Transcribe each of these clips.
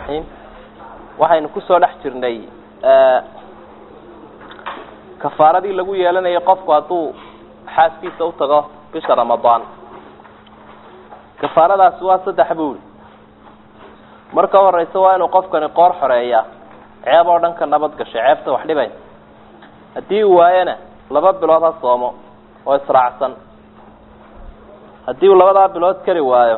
raxiim waxaynu kusoo dhex jirnay kafaaradii lagu yeelanayay qofku hadduu xaaskiisa utago bisha ramadaan kafaaradaasi waa saddex buuli marka horeysa waa inuu qofkani qoor xoreeyaa ceeb oo dhan ka nabad gashay ceebta wax dhibaysa haddii uu waayana laba bilood ha soomo oo israacsan haddii uu labadaa bilood kari waayo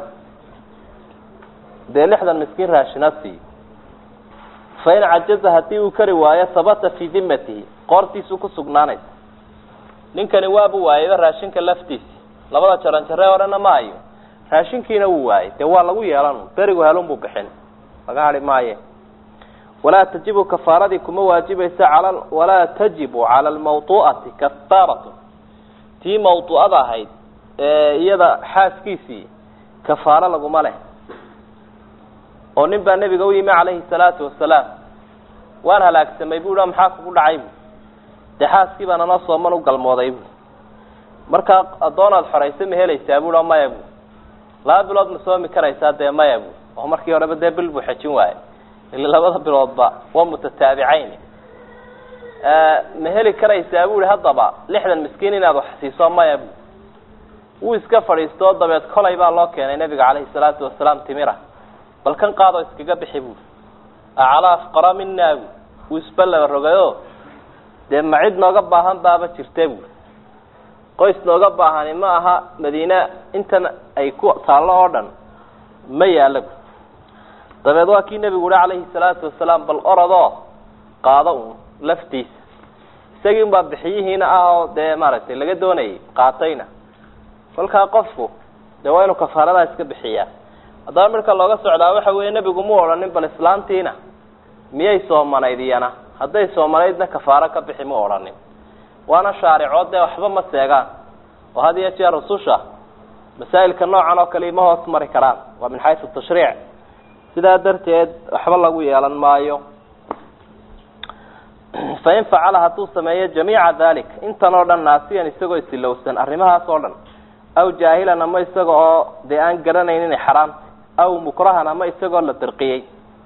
dee lixdan miskiin raashina siiyo fa in cajaza haddii uu kari waayo habata fii dimatihi qoortiisuu ku sugnaanaysa ninkani waabu waayayba raashinka laftiisi labada jaran jaree horena ma hayo raashinkiina wuu waayay dee waa lagu yeelan berigu helun buu bixin laga hadhi maaye walaa tajibu kafaaradii kuma waajibaysa al walaa tajibu cala almawtu'ati kafaaratu tii mawtu'ada ahayd ee iyada xaaskiisii kafaaro laguma leh oo nin baa nebiga u yimi calayhi salaatu wasalaam waan halaagsamay bu maxaa kugu dhacay bu dee xaaskii baan anoo sooman u galmooday bu markaa addoonaad xoraysa ma helaysaa bu maya bu laba bilood ma soomi karaysaa dee maya bu oo markii horeba dee bil buu xejin waayo ila labada biloodba waa mutataabicayn ma heli karaysaa bu i haddaba lixdan miskiin inaad wax siiso maya bu wuu iska fadhiisto dabeed kolay baa loo keenay nabiga calayhi salaatu wasalaam timira bal kan qaadoo iskaga bixi bu aclaa afqara mina bu wuu isba laba rogayo dee ma cid nooga baahan baaba jirta bu qoys nooga baahani ma aha madiine intan ay ku taallo oo dhan ma yaalla bu dabeed waa kii nebigu uhi calayhi salaatu wasalaam bal orodoo qaado un laftiisa isagii un baa bixiyihiina ah oo dee maaragtay laga doonayay qaatayna kolkaa qofku dee waa inuu kafaaradaa iska bixiyaa haddaba midka looga socdaa waxa weeye nebigu mu odhanin bal islaantiina miyay soomanayd iyana hadday soomanaydna kafaaro ka bixi mu odhanin waana shaaricood dee waxba ma seegaan oo had iyo jeer rususha masaa'ilka noocan oo kale ima hoos mari karaan waa min xaysu tashriic sidaa darteed waxba lagu yeelan maayo fain facala hadduu sameeyo jamiica dalik intan oo dhan naasiyan isagoo isilowsan arrimahaas oo dhan aw jaahilan ama isaga oo dee aan garanayn inay xaraamta aw mukrahan ama isagoo la dirqiyey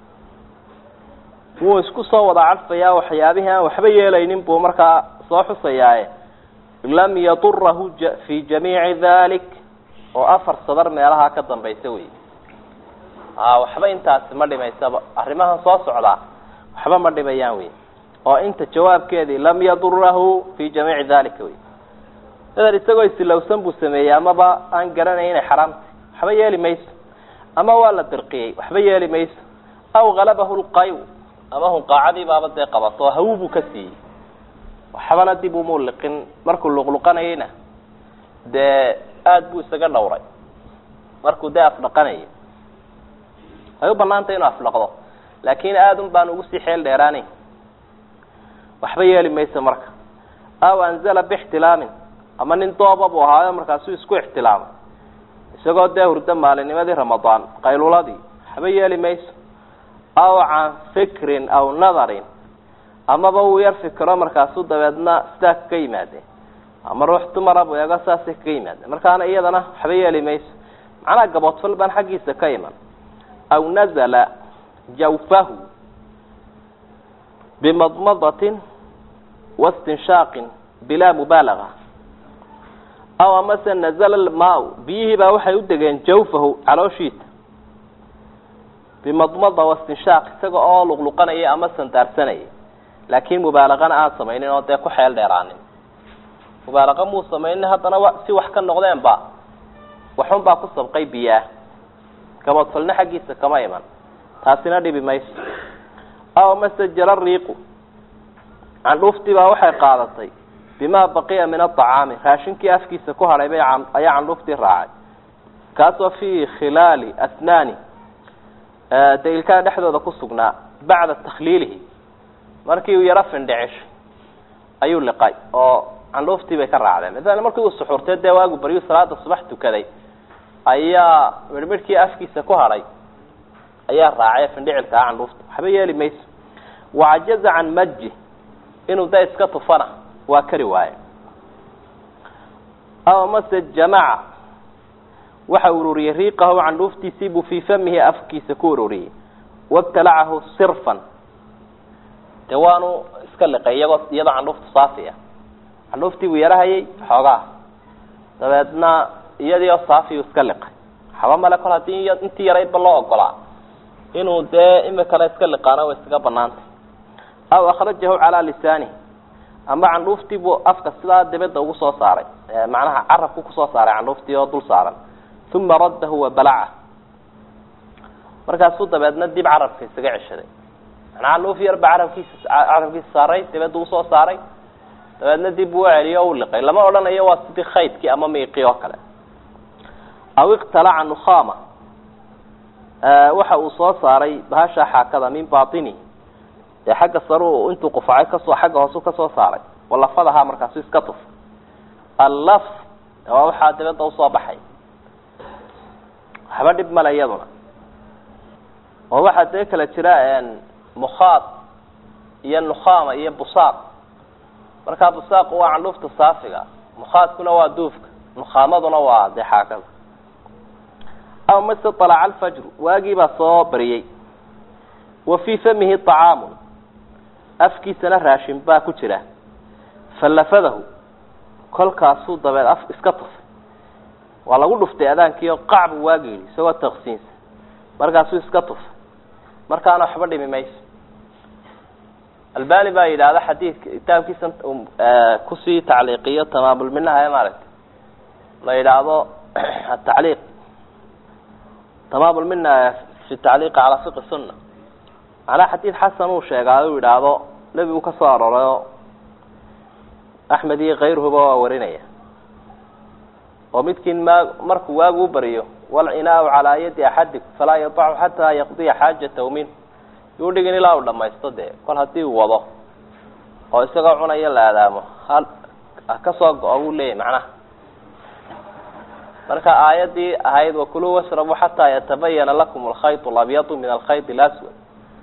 wuu isku soo wada cadfayaa waxyaabihii aan waxba yeelaynin buu markaa soo xusayaaye lam yadurahu fi jamiici dalik oo afar sadar meelahaa ka dambaysa wey a waxba intaasi ma dhimaysaba arrimahan soo socdaa waxba ma dhimayaan wey oo inta jawaabkeedii lam yadurahu fi jamiici dalika wey dadan isagoo isilowsan buu sameeyey amaba aan garanayn inay xaraamta waxba yeeli mayso ama waa la dirqiyey waxba yeeli mayso aw halabahu lqayu ama hunqaacadii baaba dee qabato oo hawu buu ka siiyey waxbana dib umuu liqin markuu luqluqanayeyna dee aada buu isaga dhawray markuu dee afdhaqanayay way u banaantay inuu afdhaqdo laakin aada un baan ugu sii xeel dheeraanayn waxba yeeli mayso marka aw anzala bixtilaamin ama nin dooba buu ahaayo markaasuu isku ixtilaamay isagoo dee hurdo maalinimadii ramadaan qayluladii waxba yeeli mayso aw can fikrin aw nadarin amaba wuu yar fikiro markaasuu dabeedna sidaa kaga yimaadeen ama ruux dumara buu eego saasay kaga yimaadeen markaana iyadana waxba yeeli mayso macnaha gaboodfal baan xaggiisa ka iman aw nazala jawfahu bimadmadatin wastinshaaqin bilaa mubaalaga aw amase nazala lmaa biyihii baa waxay u degeen jawfahu calooshiisa bimadmada wastinshaaq isaga oo luqluqanaya ama sandaarsanaya laakin mubaalaqana aan samaynin oo dee ku xeel dheeraanin mubaalaqa muu samaynin haddana wa si wax ka noqdeen ba waxun baa ku sabqay biyaah gaboodfalna xaggiisa kama iman taasina dhibi mayso aw amase jara riiqu candhuuftii baa waxay qaadatay bimaa baqiya min aacaami raashinkii afkiisa ku hadhay bay ayaa candhuuftii raacay kaasoo fii khilaali asnaani dee ilkaha dhexdooda ku sugnaa bacda takhliilihi markii uu yaro findhicishay ayuu liqay oo candhuuftii bay ka raacdeen masalan markii uu suxuurtay dee waagu baryu salaada subax tukaday ayaa midhmidhkii afkiisa ku hadhay ayaa raacay findhicilkaa candhuufta waxba yeeli mayso wacajaza can maji inuu da iska tufana waa kari waaye aw mase jamaca waxa ururiyey riiqahu candhuuftiisii buu fii famihi afkiisa ku ururiyey wabtalacahu sirfan dee waanu iska liqay iyagoo iyadoo candhuuftu saafi ah candhuuftii buu yarahayay xoogaa dabeedna iyadii oo saafi uu iska liqay waxba male kol haddii intii yaraydba loo ogolaa inuu dee imikana iska liqaana way iskaga banaantay aw akhrajahu calaa lisaanihi ama candhuuftii buu afka sidaa dibadda ugu soo saaray macnaha carabku kusoo saaray candhuuftii oo dul saaran uma raddahu wabalaca markaasuu dabeedna dib carabka isaga ceshaday manaa candhuuf yar ba carabkiisa carabkiisa saaray dibadda usoo saaray dabeedna dib uu celiyo o u liqay lama odhanayo waa sidii khaydkii ama miiqii oo kale aw iqtalaca nukhama waxa uu soo saaray bahasha xaakada min batini dee xagga sare intuu qufacay kasoo xagga hoosu kasoo saaray walafadahaa markaasu iska tuf allaf waa waxaa dibadda usoo baxay waxba dhib male iyaduna oo waxaa dee kala jira mukhaad iyo nukhama iyo busaaq markaa busaaqu waa candhuufta saafiga mukhaadkuna waa duufka nukhamaduna waa dee xaakada aw mase alaca alfajru waagii baa soo bariyey wa fii famihi طacaamu afkiisana raashin baa ku jira falafadahu kolkaasuu dabeed af iska tufay waa lagu dhuftay adaankiio qacbu waagi yidhi isagoo taqsiinsa markaasuu iska tufay markaana waxba dhimi mayso albani baa yidhaahda xadiidka kitaabkiisa kusii tacliiqiyo tamaamulminaha ee maaragtay la yidhaahdo atacliiq tamaamulmina fi tacliiqi calaa fiqi sunna macnaha xadiid xasan uu sheegaa uu yidhaahdo nebigu ka soo aroorayoo axmed iyo kayruhuba waa warinaya oo midkiin ma markuu waagu u bariyo walcinaau calaa yadi axadikum falaa yadacu xataa yaqdiya xaajatahu minh yuu dhigin ilaa uu dhamaysto dee kol haddii uu wado oo isagoo cunaya la aadaamo ha kasoo go-o buu leeyahy macnaha marka aayadii ahayd wakuluu washrabuu xataa yatabayana lakum alkhayط labyadu min alkhayط اlaswad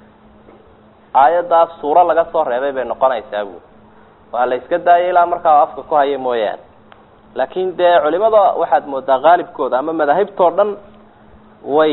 aayadaas suuro laga soo reebay bay noqonaysaa bu waa la iska daayay ilaa markaa afka ku haya mooyaane laakin dee culimada waxaad moodaa qaalibkooda ama madaahibtoo dhan way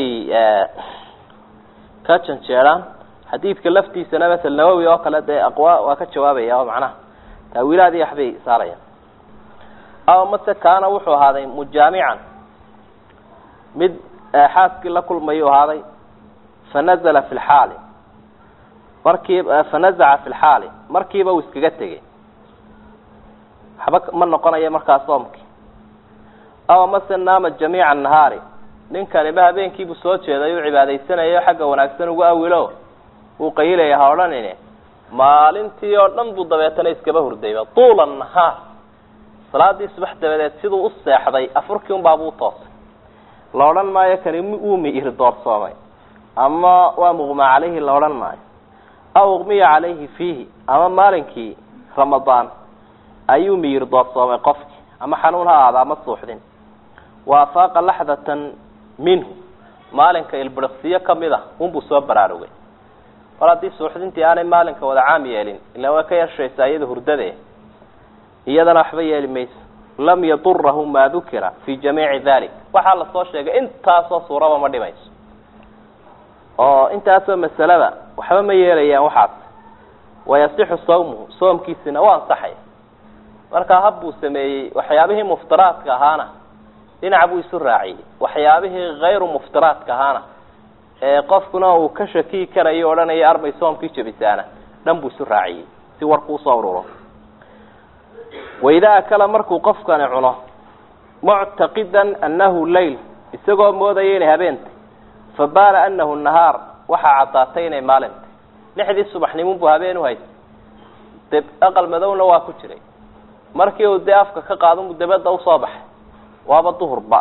ka janjeedhaan xadiidka laftiisana masel nawowi oo kale dee aqwa waa ka jawaabaya oo macnaha taawiilaadii waxbay saarayaan aw mase kaana wuxuu ahaaday mujaamican mid xaaskii la kulmayuu ahaaday fanazla fi lxaali markii fanazaca fi lxaali markiiba uu iskaga tegey waxba ma noqonayo markaa soomkii aw mase naama jamiica nahaari ninkaniba habeenkiibuu soo jeeday u cibaadaysanayo xagga wanaagsan ugu awilo uu qayilaya ha odhanine maalintii oo dhan buu dabeetana iskaba hurdayba tuula nahaar salaadii subax dabadeed siduu u seexday afurkii un baabuu toosay la odhan maayo kani uu miir doorsoomay ama waa muqma calayhi la odhan maayo aw uqmiya calayhi fiihi ama maalinkii ramadaan ayuu miyir doorsoomay qofkii ama xanuun ha aada ama suuxdin wa afaaqa laxdatan minhu maalinka ilbiriqsiyo kamid a unbuu soo baraarugay mar haddii suuxdintii aanay maalinka wada caam yeelin ila way ka yeeshaysaa iyada hurdade iyadana waxba yeeli mayso lam yadurahu maa dukira fi jamiici dalik waxaa lasoo sheegay intaasoo suuraba ma dhimayso oo intaasoo masalada waxba ma yeelayaan waxaas wayasixu sawmuhu soomkiisina waa ansaxaya markaa hab buu sameeyey waxyaabihii muftiraadka ahaana dhinac buu isu raaciyey waxyaabihii hayru muftiraadka ahaana ee qofkuna uu ka shakiyi karayo odhanaya arbay soomkii jabisaana dhan buu isu raaciyey si warku usoo ururo waidaa akala markuu qofkani cuno muctaqidan annahu layl isagoo moodaya inay habeentay fabaana anahu nahaar waxaa caddaatay inay maalintay lixdii subaxnimun buu habeen uhaystay de aqal madowna waa ku jiray markii uu dee afka ka qaadunbu dabadda usoo baxay waaba duhurba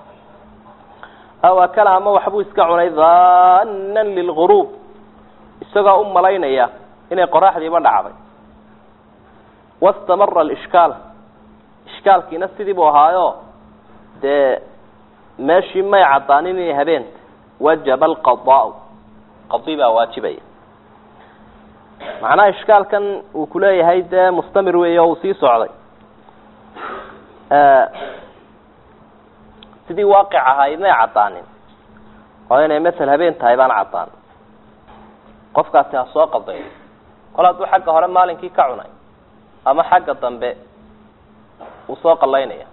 aw akala ama waxbuu iska cunay daanan lilguruub isagoo u malaynaya inay qoraxdiiba dhacday wastamara alishkaal ishkaalkiina sidii buu ahaayo dee meeshii may caddaanin inay habeenta wajaba alqadaau qadi baa waajibaya macnaha ishkaalkan uu kuleeyahay dee mustamir weey oo uu sii socday sidii waaqic ahayd may caddaanin oo inay masel habeen tahay baan caddaan qofkaasi ha soo qaldayo kol hadduu xagga hore maalinkii ka cunay ama xagga dambe uu soo qallaynaya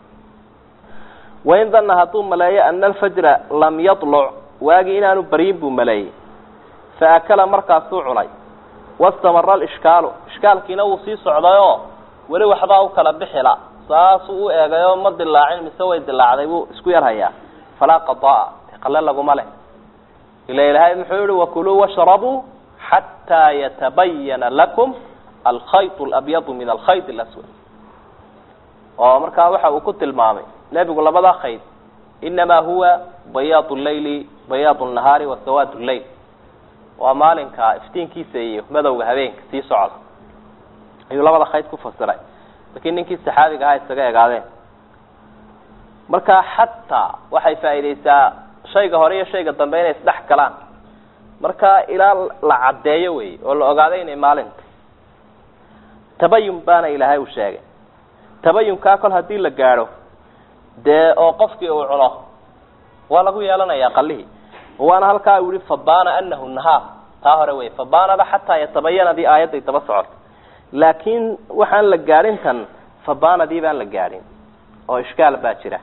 wain danna hadduu maleeyo ana alfajra lam yadluc waagii inaanu baryin buu maleeyey fa akala markaasuu cunay wastamara alishkaalu ishkaalkiina wuu sii socdayoo weli waxbaa u kala bixila saasuu u eegayoo ma dilaacin mise way dilaacday buu isku yar hayaa falaa qadaa qalle laguma leh ila ilaahay muxuu yihi wakuluu washrabuu xataa yatabayana lakum alkhayط اlabyadu min alkhayط اlaswad oo markaa waxa uu ku tilmaamay nebigu labadaa khayd inamaa huwa bayaad اleyli bayaad الnahaari wa sawaad اleyl waa maalinka iftiinkiisa iyo madowga habeenka sii socda ayuu labada khayd ku fasiray lakiin ninkii saxaabiga ahaa isaga egaadeen marka xataa waxay faa'iideysaa shayga hore iyo shayga dambe inay isdhex galaan marka ilaa la caddeeyo wey oo la ogaado inay maalinta tabayun baana ilaahay uu sheegay tabayunkaa kol haddii la gaadho dee oo qofkii uu cuno waa lagu yeelanayaa qalihii waana halkaa uu yihi fabana anahu nahaar taa hore wey fabanada xataa yatabayanadii aayadday daba socota laakiin waxaan la gaadhin tan fabanadii baan la gaadhin oo ishkaal baa jira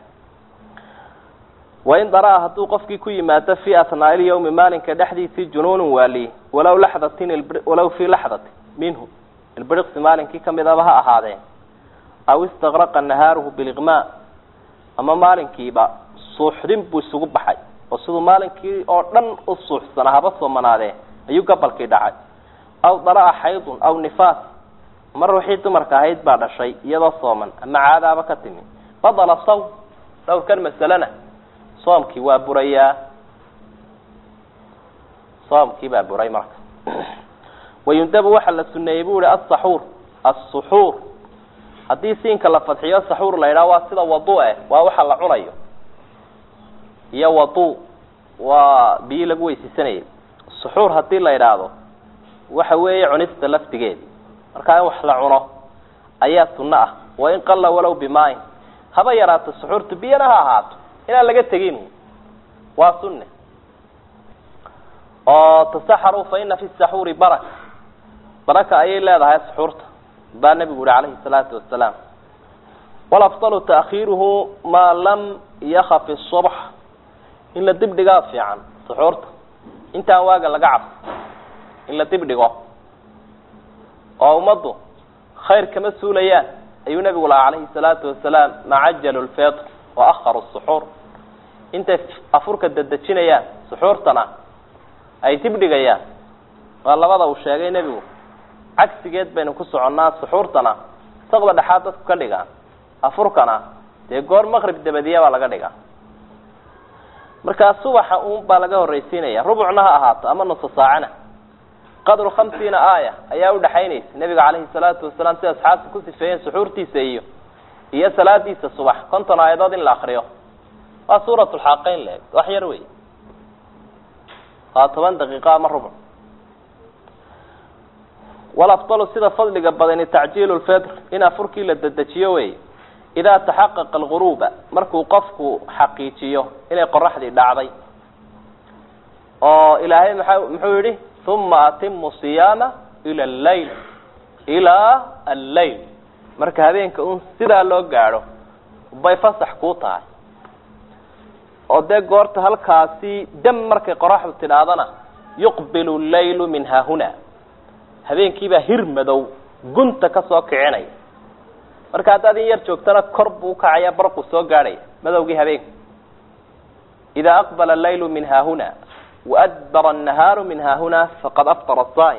wain daraa hadduu qofkii ku yimaado fi athnaa'i lyawmi maalinka dhexdiisii junuunun waali walaw laxdatin walaw fii laxdatin minhu ilbiriqsi maalinkii kamidaba ha ahaadeen aw istagraqa nahaaruhu biliqmaa ama maalinkiiba suuxdin buu isugu baxay oo siduu maalinkii oo dhan u suuxsanaa haba soomanaadee ayuu gabalkii dhacay aw daraa xaydun aw nifaas mar wixii dumarka ahayd baa dhashay iyadoo sooman ama caadaaba ka timi badala sawm dhowrkan masalena soomkii waa burayaa soomkii baa buray marka wayundabu waxaa la suneeyey bu ihi asaxuur asuxuur haddii siinka la fadxiyo saxuur la yidhaha waa sida wadu eh waa waxa la cunayo iyo wadu waa biyi lagu weysaysanayay suxuur haddii la yidhaahdo waxa weeye cunista laftigeedi markaa in wax la cuno ayaa sunno ah wain qalla walow bimaain haba yaraato suxuurtu biyana ha ahaato inaan laga tegin waa sunne oo tasaxaruu fa ina fi saxuuri baraka baraka ayay leedahay suxuurta baa nebigu yihi calayhi salaatu wasalaam walafdalu taakhiiruhu maa lam yakaf isubx in la dib dhigaa fiican suxuurta intaan waaga laga cabso in la dib dhigo oo ummaddu khayr kama suulayaan ayuu nebigu lahaa calayhi salaatu wasalaam macajalu lfitr wa akharu suxuur intay afurka dedejinayaan suxuurtana ay dib dhigayaan waa labada uu sheegay nebigu cagsigeed baynu ku soconnaa suxuurtana saqda dhexaad dadku ka dhigaan afurkana dee goor maqrib dabadiya baa laga dhigaa markaa subaxa uun baa laga horraysiinaya rubucna ha ahaato ama nusa saacana qadru khamsiina aaya ayaa udhaxaynaysa nebiga calayhi salaatu wasalaam si asxaabta ku sifeeyeen suxuurtiisa iyo iyo salaadiisa subax konton aayadood in la akriyo waa suurat lxaaqeyn leeg wax yar wey waa toban daqiiqo ama rubuc walafdalu sida fadliga badani tacjiilu lfitr in afurkii la dedejiyo wey idaa taxaqaqa alguruuba markuu qofku xaqiijiyo inay qoraxdii dhacday oo ilaahay maa muxuu yihi uma atimu siyaama ila allayl ilaa alleyl marka habeenka un sidaa loo gaadho bay fasax kuu tahay oo dee goorta halkaasi dam markay qoraxdu tidhaahdana yuqbilu llaylu min haahuna habeenkiibaa hir madow gunta ka soo kicinaya marka haddaad in yar joogtana kor buu ukacaya barqu soo gaadhaya madowgii habeenka idaa aqbala allaylu min haahuna waadbara annahaaru min haahuna faqad aftara asaa'im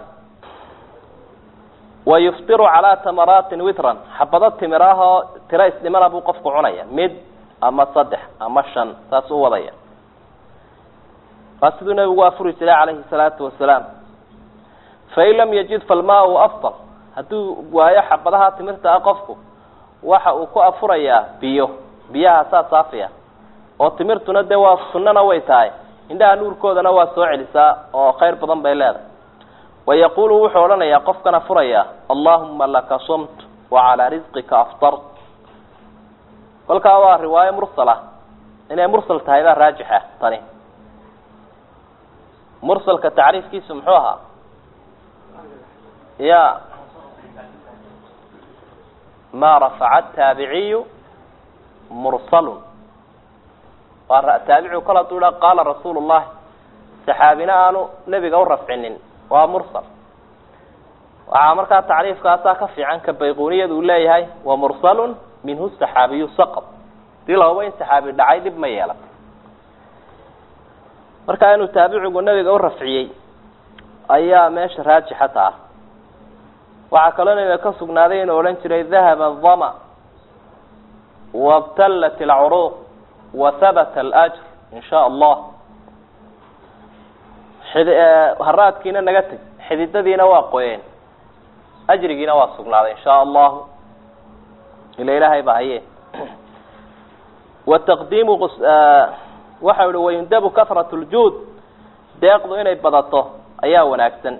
wayuftiru calaa tamaraatin witran xabado timiraahoo tiro isdhimana buu qofku cunaya mid ama saddex ama shan saas u wadaya waa siduu nabigu afuri jiray calayhi salaatu wasalaam fain lam yajid falmaau afdal hadduu waayo xabadaha timirta ah qofku waxa uu ku afurayaa biyo biyaha saa saafiya oo timirtuna dee waa sunnana way tahay indhaha nuurkoodana waa soo celisaa oo khayr badan bay leedahay wayaqulu wuxuu odhanayaa qofkan afuraya allahuma laka sumt wacalaa risqika aftart kolkaa waa riwaayo mursal ah inay mursal tahay baa raajix ah tani mursalka tacriifkiisu muxuu ahaa ya ma rafaca taabiciyu mursalun waa taabicigu kol haduu ha qaala rasuulu llahi saxaabina aanu nebiga u rafcinin waa mursal waxaa markaa tacriifkaasaa ka fiican ka bayquniyada uu leeyahay wa mursalun minhu saxaabiyu saqad dii lahuba in saxaabi dhacay dhib ma yeelatay markaa inuu taabicigu nebiga u rafciyey ayaa meesha raajixa taa waxaa kaloo nabiga ka sugnaaday inuu odhan jiray dahaba adama wabtallat alcuruuq wa habata alajr in sha allah xid haraadkiina naga teg xididadiina waa qoyeen ajrigiina waa sugnaaday in sha allahu ila ilaahay ba haye wataqdiimu waxau ihi wayundabu kahrat ljuud deeqdu inay badato ayaa wanaagsan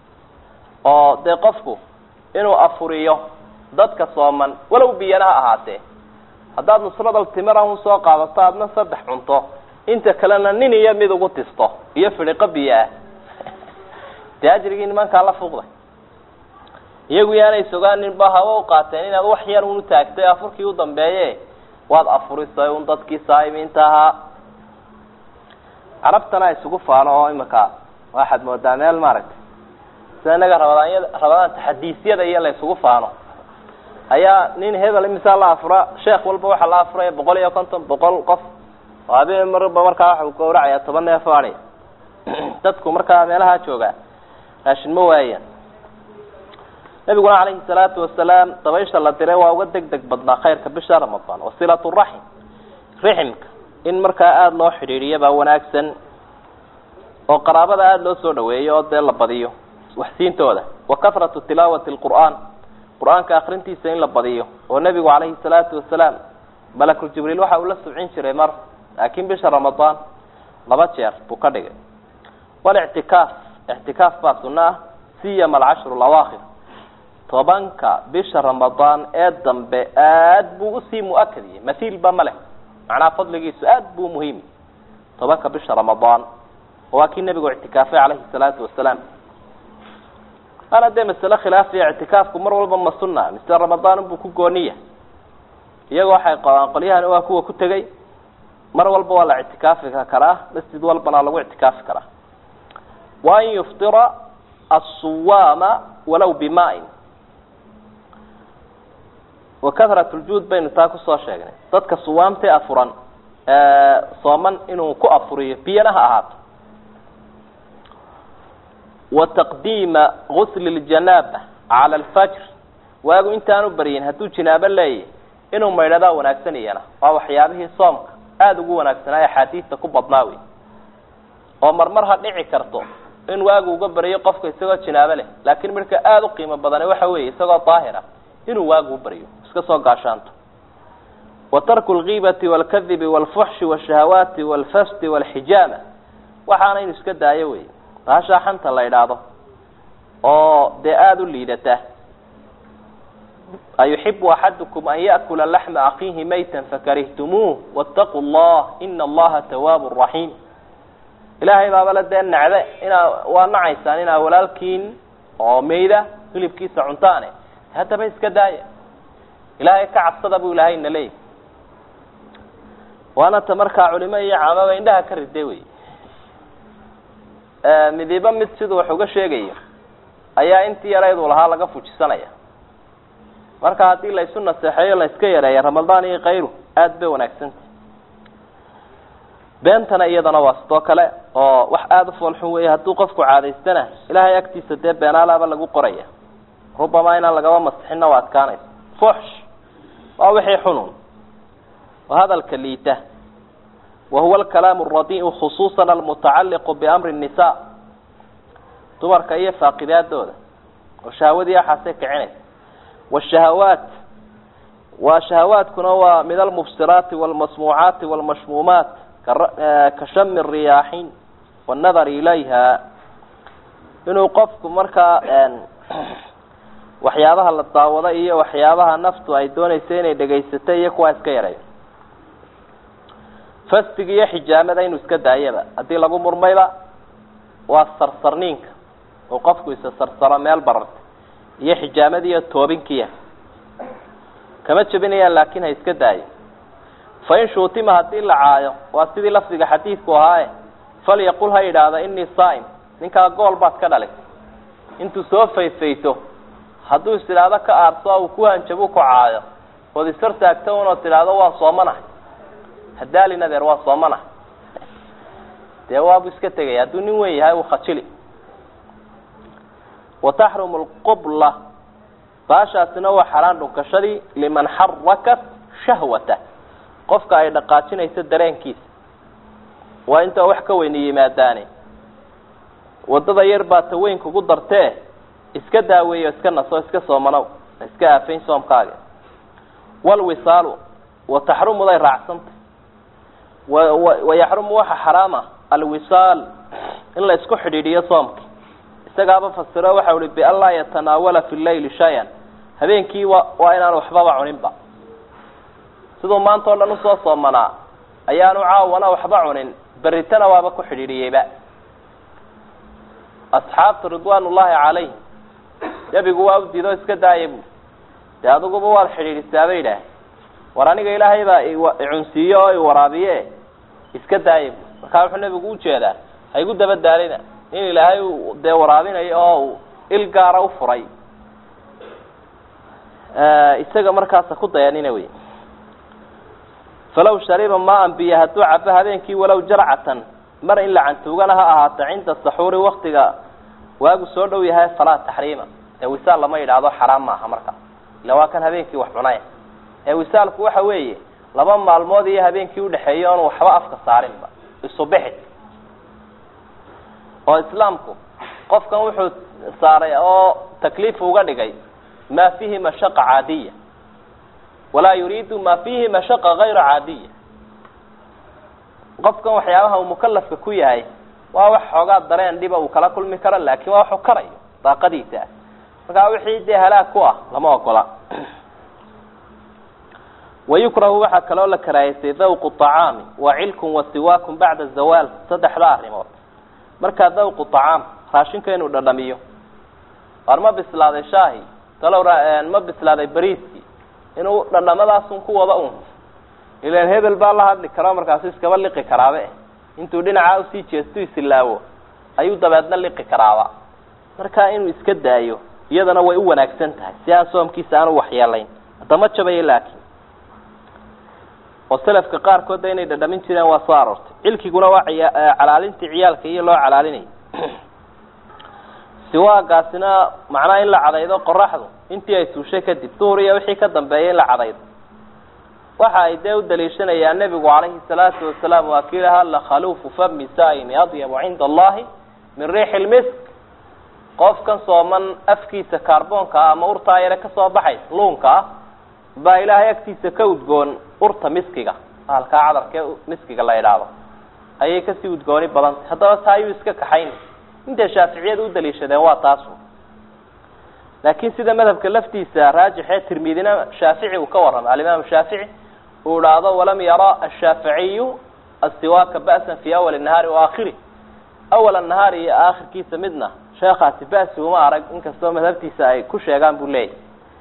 oo dee qofku inuu afuriyo dadka sooman walow biyana ha ahaatee haddaad nusradal timira un soo qaadato aadna saddex cunto inta kalena nin iyo mid ugu tisto iyo fidhiqo biyo ah dee ajrigii nimankaa la fuuqday iyagu yaanay sogaaninba hawa u qaateen inaad wax yar unu taagtay afurkii u dambeeye waad afurisay un dadkii saa'imiinta ahaa carabtana isugu faano oo imika waxaad moodaa meel maaragtay sida inaga rabadaanyada rabadaan taxadiisyada iyo la isugu faano ayaa nin hebel imisaa la afura sheekh walba waxaa la afuraya boqol iyo konton boqol qof oo habeen marba markaa waxa uu gawracaya toban neef o adhi dadku markaa meelaha jooga raashin ma waayaan nabiguna calayhi salaatu wasalaam dabaysha la diray waa uga deg deg badnaa khayrka bisha ramadaan wasilat raxim riximka in markaa aada loo xidhiidhiyo baa wanaagsan oo qaraabada aada loo soo dhaweeyo oo dee la badiyo waxsiintooda wa kahratu tilaawati lqur'aan qur-aanka akrintiisa in la badiyo oo nebigu calayhi salaatu wasalaam malakul jibriil waxa uu la subcin jiray mar laakiin bisha ramadaan laba jeer buu ka dhigay walictikaaf ictikaaf baa sunno ah siyama alcashru lawaakhir tobanka bisha ramadaan ee dambe aad buu usii mu-akadiyey mathiilba ma leh macnaha fadligiisu aad buu muhiim tobanka bisha ramadaan oo waa kii nebigu ictikaafay calayhi salaatu wasalaam ana dee masale khilaafiya ictikaafku mar walba ma sunna mise ramadaan unbuu ku gooniya iyagoo waxay qabaan qolyahani waa kuwa ku tegey mar walba waa la ictikaafi karaa masjid walbana lagu ictikaafi karaa wa an yuftira asuwaama walow bimaa-in wa kahrat ljuud baynu taa kusoo sheegnay dadka suwaamtee afuran sooman inuu ku afuriyo biyana ha ahaato wa taqdiima gusli ljanaaba cala alfajr waagu intaanu baryin hadduu jinaabo leeyahy inuu maydhadaa wanaagsan iyana waa waxyaabihii soomka aada ugu wanaagsanaa axaadiista ku badnaa wey oo marmar ha dhici karto in waagu uga baryo qofka isagoo jinaabo leh laakiin midka aada u qiimo badane waxa weeye isagoo daahira inuu waagu u baryo iska soo gaashaanto wa tarku lgiibati walkadibi walfuxshi walshahawaati walfasti walxijaama waxaana inu iska daayo wey baashaa xanta la idhaahdo oo dee aada u liidata ayuxibu axadukum an yaأkula laxma akiihi mayta fakarihtumuuh wاtaquu llah ina allaha tawaabu raxiim ilaahay baabale dee nacde inaa waa nacaysaan inaa walaalkiin oo mayda hilibkiisa cuntaane haddaba iska daaya ilaahay ka cabsada buu ilaahay na leeyahy waana ta markaa culimo iyo caamaba indhaha ka ride wey midiba mid siduu wax uga sheegayo ayaa intii yaraydu lahaa laga fujisanaya marka haddii la isu naseexeeyo la iska yareeya ramadaan iyo kayru aada bay wanaagsanta beentana iyadana waa sidoo kale oo wax aada u foolxun weeye hadduu qofku caadaystana ilaahay agtiisa dee beenaalaaba lagu qoraya rubamaa inaan lagaba masixinna waa adkaanaysa fuxsh waa wixii xunun oo hadalka liita wa huwa alkalaamu alradiicu khusuusan almutacalliqu biamri الnisa dumarka iyo faaqidaadooda oo shahawadii axaasay kicinaysa wاshahawaat waa shahawaadkuna waa min almubsiraati wاlmasmuucaati wاlmashmuumaat ka shami الriyaaxin wاnnadari ilayha inuu qofku markaa waxyaabaha la daawado iyo waxyaabaha naftu ay doonaysa inay dhegaysato iyo kuwaa iska yareeyo fastiga iyo xijaamada inuu iska daayaba haddii lagu murmayba waa sarsarniinka oo qofku isa sarsaro meel bararta iyo xijaamadii iyo toobinkiya kama jebinayaan laakiin ha iska daayo fa in shuutima haddii la caayo waa sidii lafdiga xadiidku ahaaye falyaqul ha yidhaahda inii saa'im ninkaa gool baad ka dhalisay intuu soo fayfayto hadduu is idhaahdo ka aarso uu ku hanjabo ku caayo ood ishor taagto unood tidhaahdo waa soomanahay hadaalin adeer waa soomanahay dee waabu iska tegaya hadduu nin weyn yahay uu khajili wataxrumu lqubla baashaasina waa xaraan dhunkashadii liman xarakat shahwata qofka ay dhaqaajinayso dareenkiisa waa intaa wax ka weyni yimaadaane waddada yar baa ta weyn kugu dartee iska daaweeyo iska naso iska soomanow iska aafayn soomkaaga walwisaalu wataxrumuday raacsanta wayaxrumu waxa xaraama alwisaal in la isku xidhiidhiyo soomki isagaaba fasiro waxa uhi bian laa yatanaawala fi leyli shay-an habeenkii wa waa inaan waxbaba cuninba siduu maanta o dhan usoo soomanaa ayaanu caawana waxba cunin beritana waaba ku xidhiidhiyeyba asxaabtu ridwaan ullaahi calayhim nebigu waa u diido iska daaya bu dee adiguba waad xidhiidhisaaba yidhaah war aniga ilaahay baa icunsiiye oo iwaraabiye iska daaya bu markaa wuxuu nebigu ujeedaa ha igu daba daalina in ilaahay uu dee waraabinayo oo uu il gaara ufuray isaga markaasa ku dayanina wey falaw shariba maan biyo hadduu cabo habeenkii walow jarcatan mar in la cantuugana ha ahaato cinda saxuuri waktiga waagu soo dhow yahay falaa taxriima ee wisaal lama yidhaahdo xaraam maaha marka ila waa kan habeenkii wax cunay ee wisaalku waxa weeye laba maalmood iyo habeenkii udhexeeya oon waxba afka saarinba isubixi oo islaamku qofkan wuxuu saaray oo takliif uga dhigay ma fihi mashaqa caadiya walaa yuriidu ma fihi mashaqa gayra caadiya qofkan waxyaabaha uu mukalafka ku yahay waa wax xoogaa dareen dhiba uu kala kulmi karo laakin waa waxu karayo daaqadiisa ah markaa wixii dee halaag ku ah lama ogola wayukrahu waxaa kaloo la karaahaysay dawqu طacaami wa cilkun wa siwaakun bacda zawaal saddexda arrimood markaa dawqu طacaam raashinka inuu dhadhamiyo waar ma bislaaday shaahi talow ma bislaaday bariiskii inuu dhadhamadaasun ku wada un ilan hebel baa la hadli karo markaasu iskaba liqi karaabe intuu dhinacaa usii jeestu isilaawo ayuu dabeedna liqi karaaba markaa inuu iska daayo iyadana way u wanaagsan tahay si aan soomkiisa aanu waxyeelayn haddama jabayo laakiin oo selafka qaarkoodda inay dhadhamin jireen waa soo aroortay cilkiguna waa calaalintii ciyaalka iyo loo calaalinayay siwaagaasina macnaha in la cadaydo qoraxdu intii ay suushay kadib duhur iyo wixii ka dambeeya in la cadaydo waxa ay dee u daliishanayaan nebigu calayhi salaatu wasalaam waa kii lahaa lakhaluufu fami saa'imi adyabu cinda allahi min riixi lmisk qofkan sooman afkiisa kaarboonka ah ama urtaa yare kasoo baxay luunka ah baa ilaahay agtiisa ka udgoon urta miskiga halkaa cadarkee miskiga la idhaahdo ayay kasii udgooni badantay haddaba taa ayuu iska kaxayn intay shaaficiyada u daliishadeen waa taasu laakiin sida madhabka laftiisa raajixee tirmidina shaafici uu ka warramay alimaam shaafici uu idhaahdo walam yara ashaaficiyu asiwaaka ba'san fi awali nahaari waakhiri awal nahaari iyo aakhirkiisa midna sheekaasi ba'si uma arag inkastoo madhabtiisa ay ku sheegaan buu leeyahy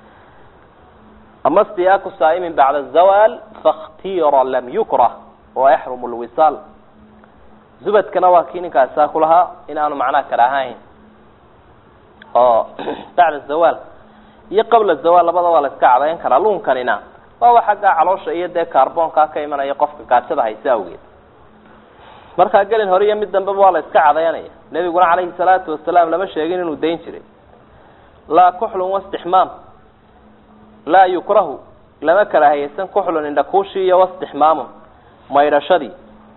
ama stiyaaku saa'imin bacda zawaal fakhtira lam yukrah wa yaxrumu lwisaal zubadkana waa kii ninkaasi saa ku lahaa inaanu macnaha karaahayn oo bacda zawaal iyo qabla zawaal labada waa la iska cadayn karaa luunkanina waa wa xaggaa caloosha iyo dee kaarboonkaa ka imanaya qofka gaajada haysa awgeed markaa gelin hore iyo mid dambeba waa la iska cadaynaya nebiguna calayhi salaatu wasalaam lama sheegin inuu dayn jiray laa kuxlun wastixmaam laa yukrahu lama karaahiyeysan kuxlun indhakuushii iyo wastixmaamun maydhashadii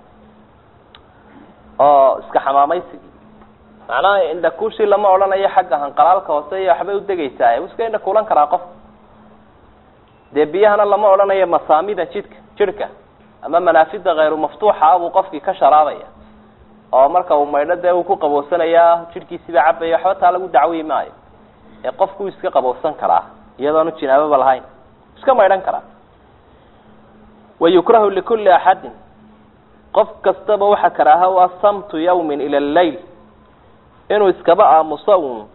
oo iska xamaamaysigii macnaha indhakuushii lama odhanayo xagga hanqalaalka hoose iyo waxbay udegaysaa u iska indhakuulan karaa qof dee biyahana lama odhanayo masaamida jidhka jidhka ama manaafida kayru maftuuxa ah buu qofkii ka sharaabaya oo marka uu maydho dee uu ku qaboosanayaa jidhkiisiiba cabaya waxba taa lagu dacwi maayo ee qofku iska qaboosan karaa iyadoonu jinaababa lahayn iska maydhan karaa wayukrahu likulli axadin qof kastaba waxa karaaha u ah samtu yawmin ila alleyl inuu iskaba aamuso uun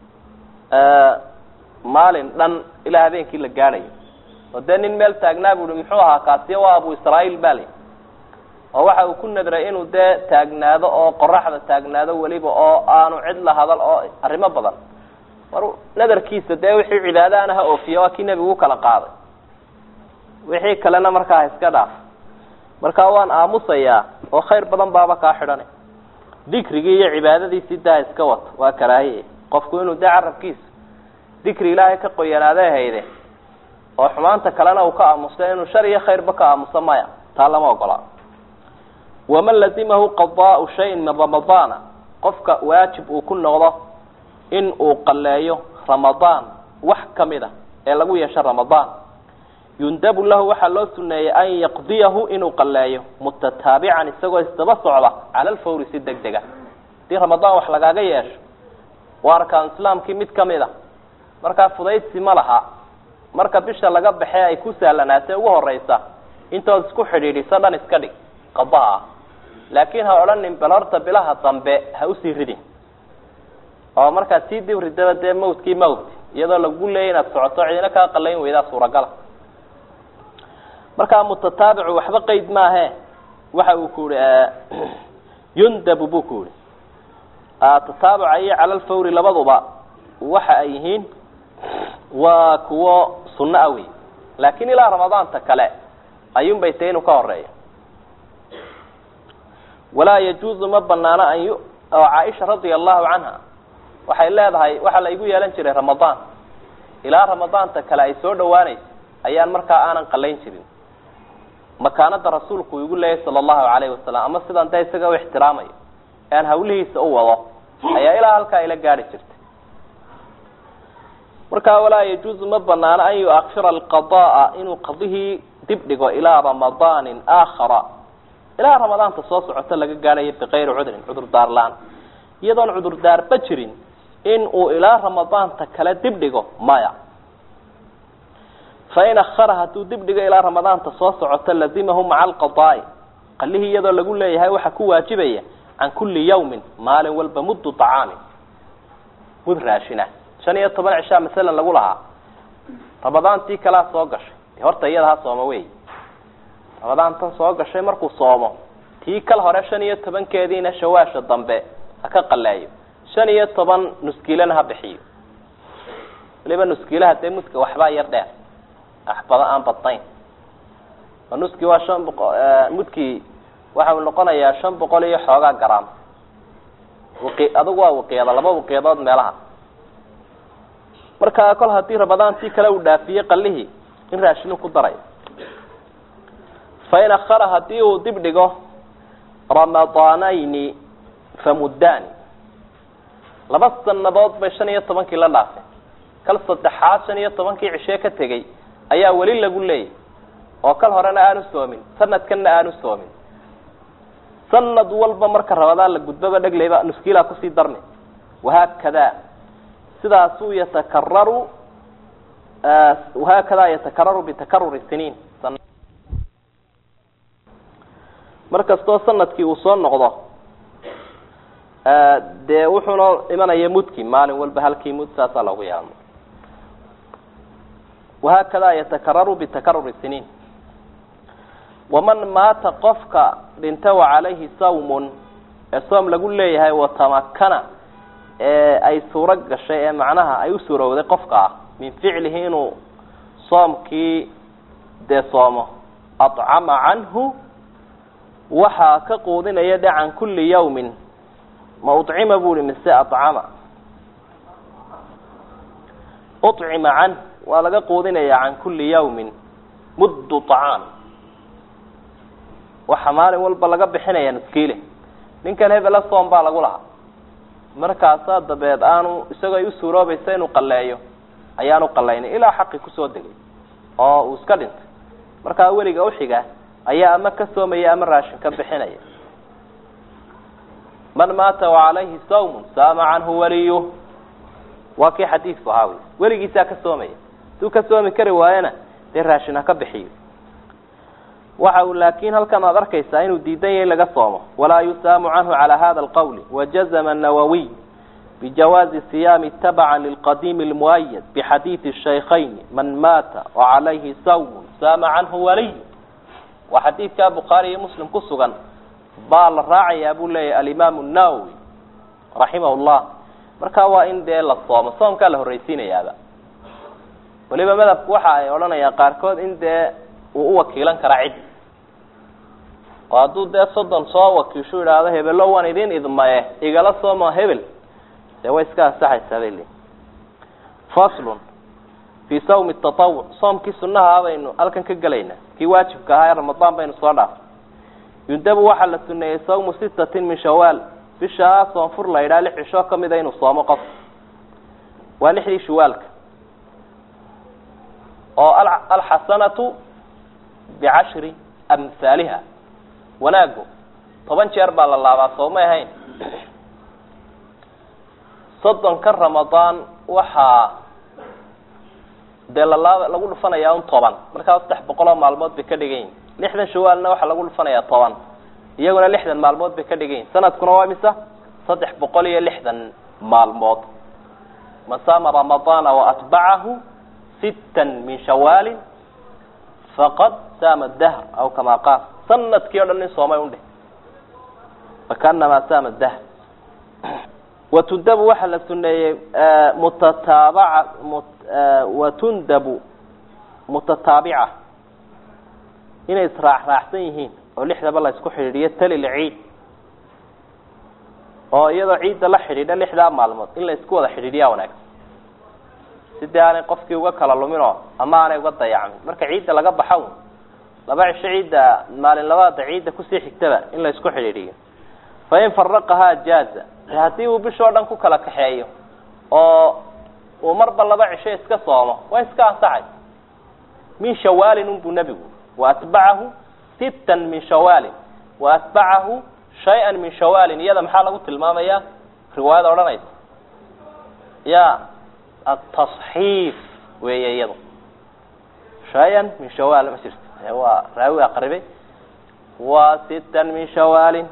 maalin dhan ilaa habeenkii la gaadhayo oo dee nin meel taagnaa bu uhi muxuu ahaa kaasiya waa abu israa'iil bali oo waxa uu ku nadray inuu dee taagnaado oo qoraxda taagnaado weliba oo aanu cid la hadal oo arrimo badan mar nadarkiisa dee wixii cibaadaana ha oofiya waa kii nebigu u kala qaaday wixii kalena markaa ha iska dhaaf markaa waan aamusayaa oo khayr badan baaba kaa xidhana dikrigii iyo cibaadadiisii daa iska wato waa karaahiye qofku inuu dee carabkiisa dikri ilaahay ka qoyanaadee hayde oo xumaanta kalena uu ka aamuso inuu shar iyo khayrba ka aamuso maya taa lama ogola waman lazimahu qadaau shayin min ramadaana qofka waajib uu ku noqdo in uu qalleeyo ramadaan wax kamid a ee lagu yeesho ramadaan yundabu lahu waxaa loo suneeyey an yaqdiyahu inuu qalleeyo mutataabican isagoo isdaba socda cala alfawri si deg dega hadii ramadaan wax lagaaga yeesho waa arkaan islaamkii mid kamid a markaa fudaydsi ma laha marka bisha laga baxee ay ku sahlanaatee ugu horeysa intood isku xidhiidhiso dhan iska dhig qadaha ah laakiin ha odhanin bal horta bilaha dambe ha usii ridin oo markaad sii dib ridaba dee mawtkii mawt iyadoo lagu leeyay inaad socoto cidina kaa qalayn weydaa suuragala markaa mutataabicu waxba qeyd maahe waxa uu ku yihi yundabu buu ku yihi tataabuca iyo cala alfawri labaduba waxa ay yihiin waa kuwo sunno ah wey laakiin ilaa ramadaanta kale ayuun bay tahay inuu ka horeeyo walaa yajuuzu ma banaano an oo caaisha radia allahu canha waxay leedahay waxaa la igu yeelan jiray ramadaan ilaa ramadaanta kale ay soo dhawaanayso ayaan markaa aanan qalayn jirin makaanada rasuulku igu leeyahy sala allahu calayhi wasalam ama sidaan dee isaga u ixtiraamayo ee aan hawlihiisa u wado ayaa ilaa halkaa ila gaadhi jirtay markaa walaa yajuuzu ma banaano an yuakhira alqada'a inuu qadihii dib dhigo ilaa ramadaanin aakhara ilaa ramadaanta soo socota laga gaadhayo bikayri cudrin cudurdaar la-aan iyadoon cudurdaarba jirin in uu ilaa ramadaanta kale dib dhigo maya fain akhara hadduu dib dhigo ilaa ramadaanta soo socota lazimahu maca alqadaa'i qalihii iyadoo lagu leeyahay waxaa ku waajibaya can kulli yawmin maalin walba muddu طacaamin mud raashina shan iyo toban cishaa masalan lagu lahaa ramadaantii kalaa soo gashay horta iyada ha sooma wey ramadaantan soo gashay markuu soomo tii kal hore shan iyo tobankeediina shawaasha dambe ha ka qaleeyo shan iyo toban nuskiilana ha bixiyo waliba nuskiilaha dee mudka waxbaa yar dheer axbado aan badnayn oo nuski waa shan boqo mudkii waxa uu noqonayaa shan boqol iyo xoogaa garaam waqi adugu waa waqiyada laba waqiyadood meelaha markaa kol haddii ramadaantii kale uu dhaafiyey qalihii in raashinu ku darayo fain akhara haddii uu dib dhigo ramadaanayni famuddaani laba sanadood bay shan iyo tobankii la dhaafeen kal saddexaad shan iyo tobankii cishee ka tegey ayaa weli lagu leeyay oo kal horena aanu soomin sanadkanna aanu soomin sanad walba marka ramadaan la gudbaba dhegleyba nuskiilaa kusii darni wahaakada sidaasuu yatakararu wahaakada yatakararu bitakaruri siniin mar kastoo sanadkii uu soo noqdo dee wuxuuna imanaya mudki maalin walba halkii mud saasaa loogu yeelma wahaakada yatakararu bitakaruri siniin waman maata qofka dhinta wacalayhi sawmun ee soom lagu leeyahay watamakana ee ay suuro gashay ee macnaha ay u suurowday qofka ah min ficlihi inuu soomkii dee soomo acama canhu waxaa ka quudinaya de can kulli yawmin ma ucima bu hi mise acama ucima canh waa laga quudinaya can kulli yawmin muddu طacaam waxa maalin walba laga bixinaya nuskiile ninkan hebela soom baa lagu lahaa markaasaa dabeed aanu isagoo ay u suuroobaysa inuu qaleeyo ayaanu qalaynin ilaa xaqi kusoo degay oo uu iska dhintay markaa weliga uxiga ayaa ama ka soomaya ama raashin ka bixinaya man maata wacalayhi sawmun saama canhu waliyuh waa kii xadiidku ahaa wey weligiisaa ka soomaya haduu ka soomi kari waayana dee raashin ha ka bixiyo waxa uu laakin halkan aad arkaysaa inuu diidan yahay laga soomo walaa yusaamu canhu calaa hada alqawli wajazama nawawiy bijawaazi siyaami tabaca lilqadiimi lmuayad bixadiidi shaykhayn man maata wacalayhi sawmun saama canhu waliy waa xadiidkaa bukhaari iyo muslim ku sugan baa la raacayaa buu leeyahy alimaamu nawowi raximah llah marka waa in dee la soomo soomkaa la horreysiinayaaba weliba madhabku waxa ay odhanayaan qaarkood in dee uu u wakiilan karaa cid oo hadduu dee soddon soo wakiishu idhaahdo hebelo waan idin idmaye igala sooma hebel dee way iska ansaxaysaa bay leeyiin faslun fii sawmi tatawuc soomkii sunaha baynu halkan ka gelaynaa kii waajibka ahaa ee ramadaan baynu soo dhaafay yundabu waxaa la suneeyey sawmu sittatin min shawaal bishaa soonfur la yidhaha lix cisho kamida inuu soomo qof waa lixdii shawaalka oo alxasanatu bicashri amhaaliha wanaagu toban jeer baa la laabaa soomay ahayn soddonka ramadaan waxaa dee lalaaba lagu dhufanayaa un toban markaa saddex boqol oo maalmood bay ka dhigan yihin lixdan shawaalna waxaa lagu dhufanayaa toban iyaguna lixdan maalmood bay ka dhigan yihin sanadkuna waa misa saddex boqol iyo lixdan maalmood man saama ramadaana waatbacahu sittan min shawaalin faqad saama dahr aw kamaa qaal sanadkii o dhan nin soomay undheh fakaanamaa saama dahr watundabu waxaa la suneeyey mutataabaca watundabu mutataabica inay israacraacsan yihiin oo lixdaba la isku xidhiidhiyo tali lciid oo iyadoo ciidda la xidhiidha lixdaa maalmood in la isku wada xidhiidhiyaa wanaagsan sidii aanay qofkii uga kala luminoo ama aanay uga dayacmin marka ciidda laga baxa un laba cisho ciidda maalin labaada ciidda kusii xigtaba in la isku xidhiidhiyo fain faraqahaa jaaza haddii uu bishoo dhan ku kala kaxeeyo oo uu marba laba cisho iska soomo waa iska ansaxay min shawaalin unbuu nebigu waatbacahu sittan min shawaalin waatbacahu shay-an min shawaalin iyada maxaa lagu tilmaamaya riwaayada odhanaysa ya atasxiif weeye iyadu shay-an min shawaal ma jirto waa raawi aqribay waa sittan min shawaalin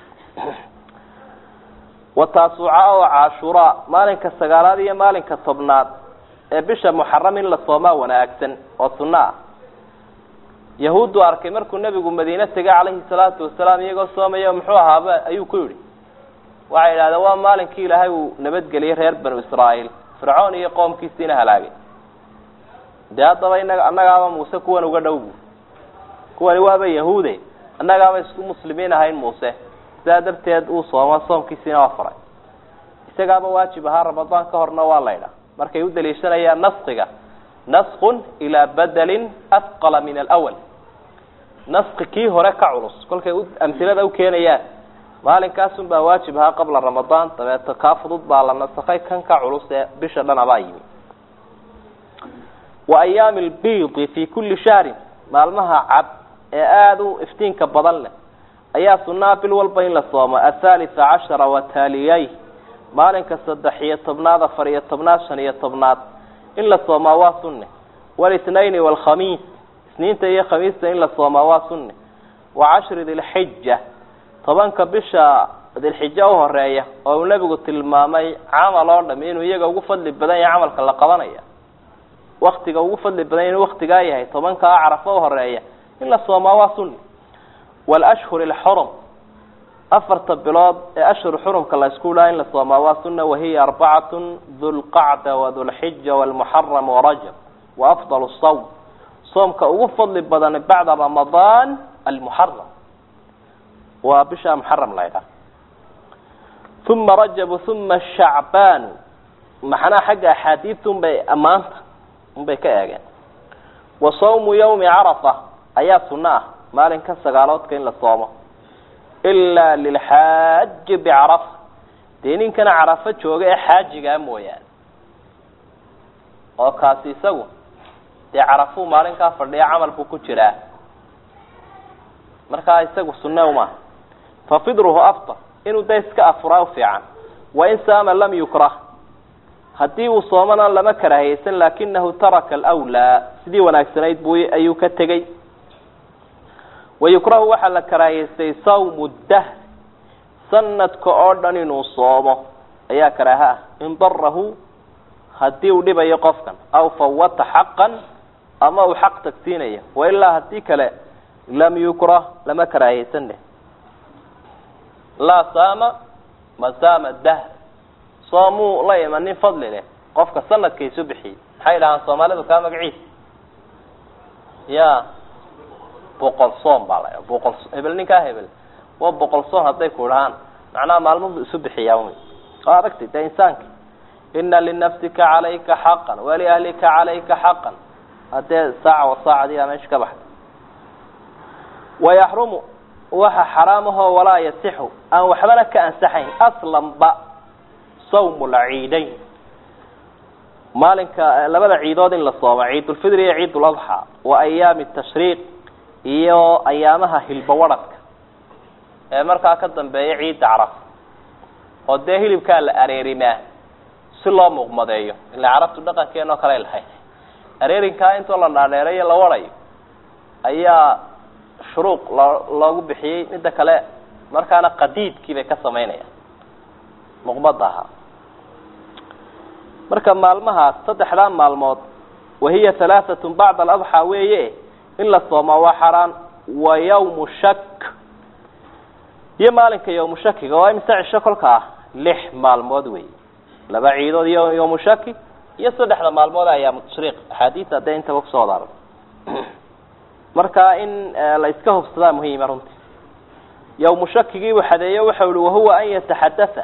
wataasuca oo cashuraa maalinka sagaalaad iyo maalinka tobnaad ee bisha muxaram in la soomaa wanaagsan oo sunno ah yahuuddu arkay markuu nebigu madiine tegay calayhi salaatu wasalaam iyagoo soomaya muxuu ahaaba ayuu ku yidhi waxay idhahdeen waa maalinkii ilaahay uu nabadgeliyey reer banu israa'iil fircoon iyo qoomkiisiina halaagay dee haddaba inaga annagaaba muuse kuwan uga dhow bu kuwani waaba yahuude annagaaba isku muslimiin ahayn muuse sidaa darteed uu sooma soomkiisiina waa faray isagaaba waajib ahaa ramadaan ka horna waa laydha markay u daliishanayaan naskiga naskun ilaa badelin afqala min alawal naski kii hore ka culus kolkay amhilada ukeenayaan maalinkaasun baa waajib ahaa qabla ramadaan dabeeto kaa fudud baa la nasakay kan ka culus ee bisha dhan abaa yimi wa ayaami albiidi fi kulli shahrin maalmaha cad ee aada u iftiinka badan leh ayaa sunaa bil walba in la soomo athalitha cashara wataaliyay maalinka saddex iyo tobnaad afar iyo tobnaad shan iyo tobnaad in la soomaa waa sunne walitnaini walkhamiis isniinta iyo khamiista in la soomaa waa sunne wa cashri dilxija tobanka bisha dilxija uhoreeya oo uu nebigu tilmaamay camal oo dham inuu iyaga ugu fadli badan yahay camalka la qabanaya waktiga ugu fadli badan inuu waktigaa yahay tobankaa carafo uhoreeya in la soomaa waa sunne walashhur alxurum afarta bilood ee ashhur xurumka la isku dhaha in la soomaa waa sunna wahiya arbacatun dulqacda wadulxija walmuxaram warajab wa afdal sawm soomka ugu fadli badan bacda ramadaan almuxaram waa bisha muxaram la ydhaha uma rajabu uma shacbaanu maxnaa xagga axaadiidta unbay ammaanta unbay ka eegeen wa sawmu yawmi carafa ayaa sunno ah maalinka sagaaloodka in la soomo ilaa lilxaaji bicarafa dee ninkana carafo jooga ee xaajigaa mooyaane oo kaasi isagu dee carafuu maalinkaa fadhiya camal buu ku jiraa markaa isagu sunne umaaha fa fidruhu aftar inuu da iska afuraa ufiican wain saama lam yukrah haddii uu soomana lama karaahiyeysan laakinahu taraka alwlaa sidii wanaagsanayd buu ayuu ka tegey wayukrahu waxaa la karaahiyeystay sawmu dahr sanadka oo dhan inuu soomo ayaa karaaha ah in darahu haddii uu dhibayo qofkan aw fawata xaqan ama uu xaq tagsiinayo wailaa haddii kale lam yukrah lama karaahiyeysan dheh laa saama masaama dahr soomuu la imanin fadli leh qofka sanadka isu bixiyey maxay dhahaan soomaalidu kaa magaciisa ya boqol soom baa la boqol hebel ninkaa hebel waa boqol soom hadday ku dhahaan macnaha maalmuhu isu bixiyaa wy oo aragtay dee insaanka ina linafsika calayka xaqan waliahlika calayka xaqan haddee saaca wa saacadii aa meesha ka baxday wayaxrumu waxa xaraamahoo walaa yasixu aan waxbana ka ansaxayn aslanba sawmu lciidayn maalinka labada ciidood in la soomo ciidulfidr iyo ciid uladxaa wa ayaami tashriiq iyo ayaamaha hilbawadhadka ee markaa ka dambeeya ciidda caraf oo dee hilibkaa la areerimaa si loo muuqmadeeyo ila carabtu dhaqankeen oo kale lahayd areerinkaa intoo la dhaadheerayo la warayo ayaa shuruuq loo loogu bixiyey midda kale markaana qadiidkii bay ka samaynayaan muqmada ahaa marka maalmahaas saddexdaa maalmood wahiya halaaatun bacda aladxaa weeye in la soomaa waa xaraan wa yawmu shak iyo maalinka yawmu shakiga waa imise cisho kolka ah lix maalmood wey laba ciidood iyo yawmu shaki iyo saddexda maalmood ayaamu tashriiq axaadiis hadee intaba kusoo wadaara marka in la iska hubsadaa muhiima runtii yawmu shakigii buu xadeeyo waxau ihi wahuwa an yataxadatha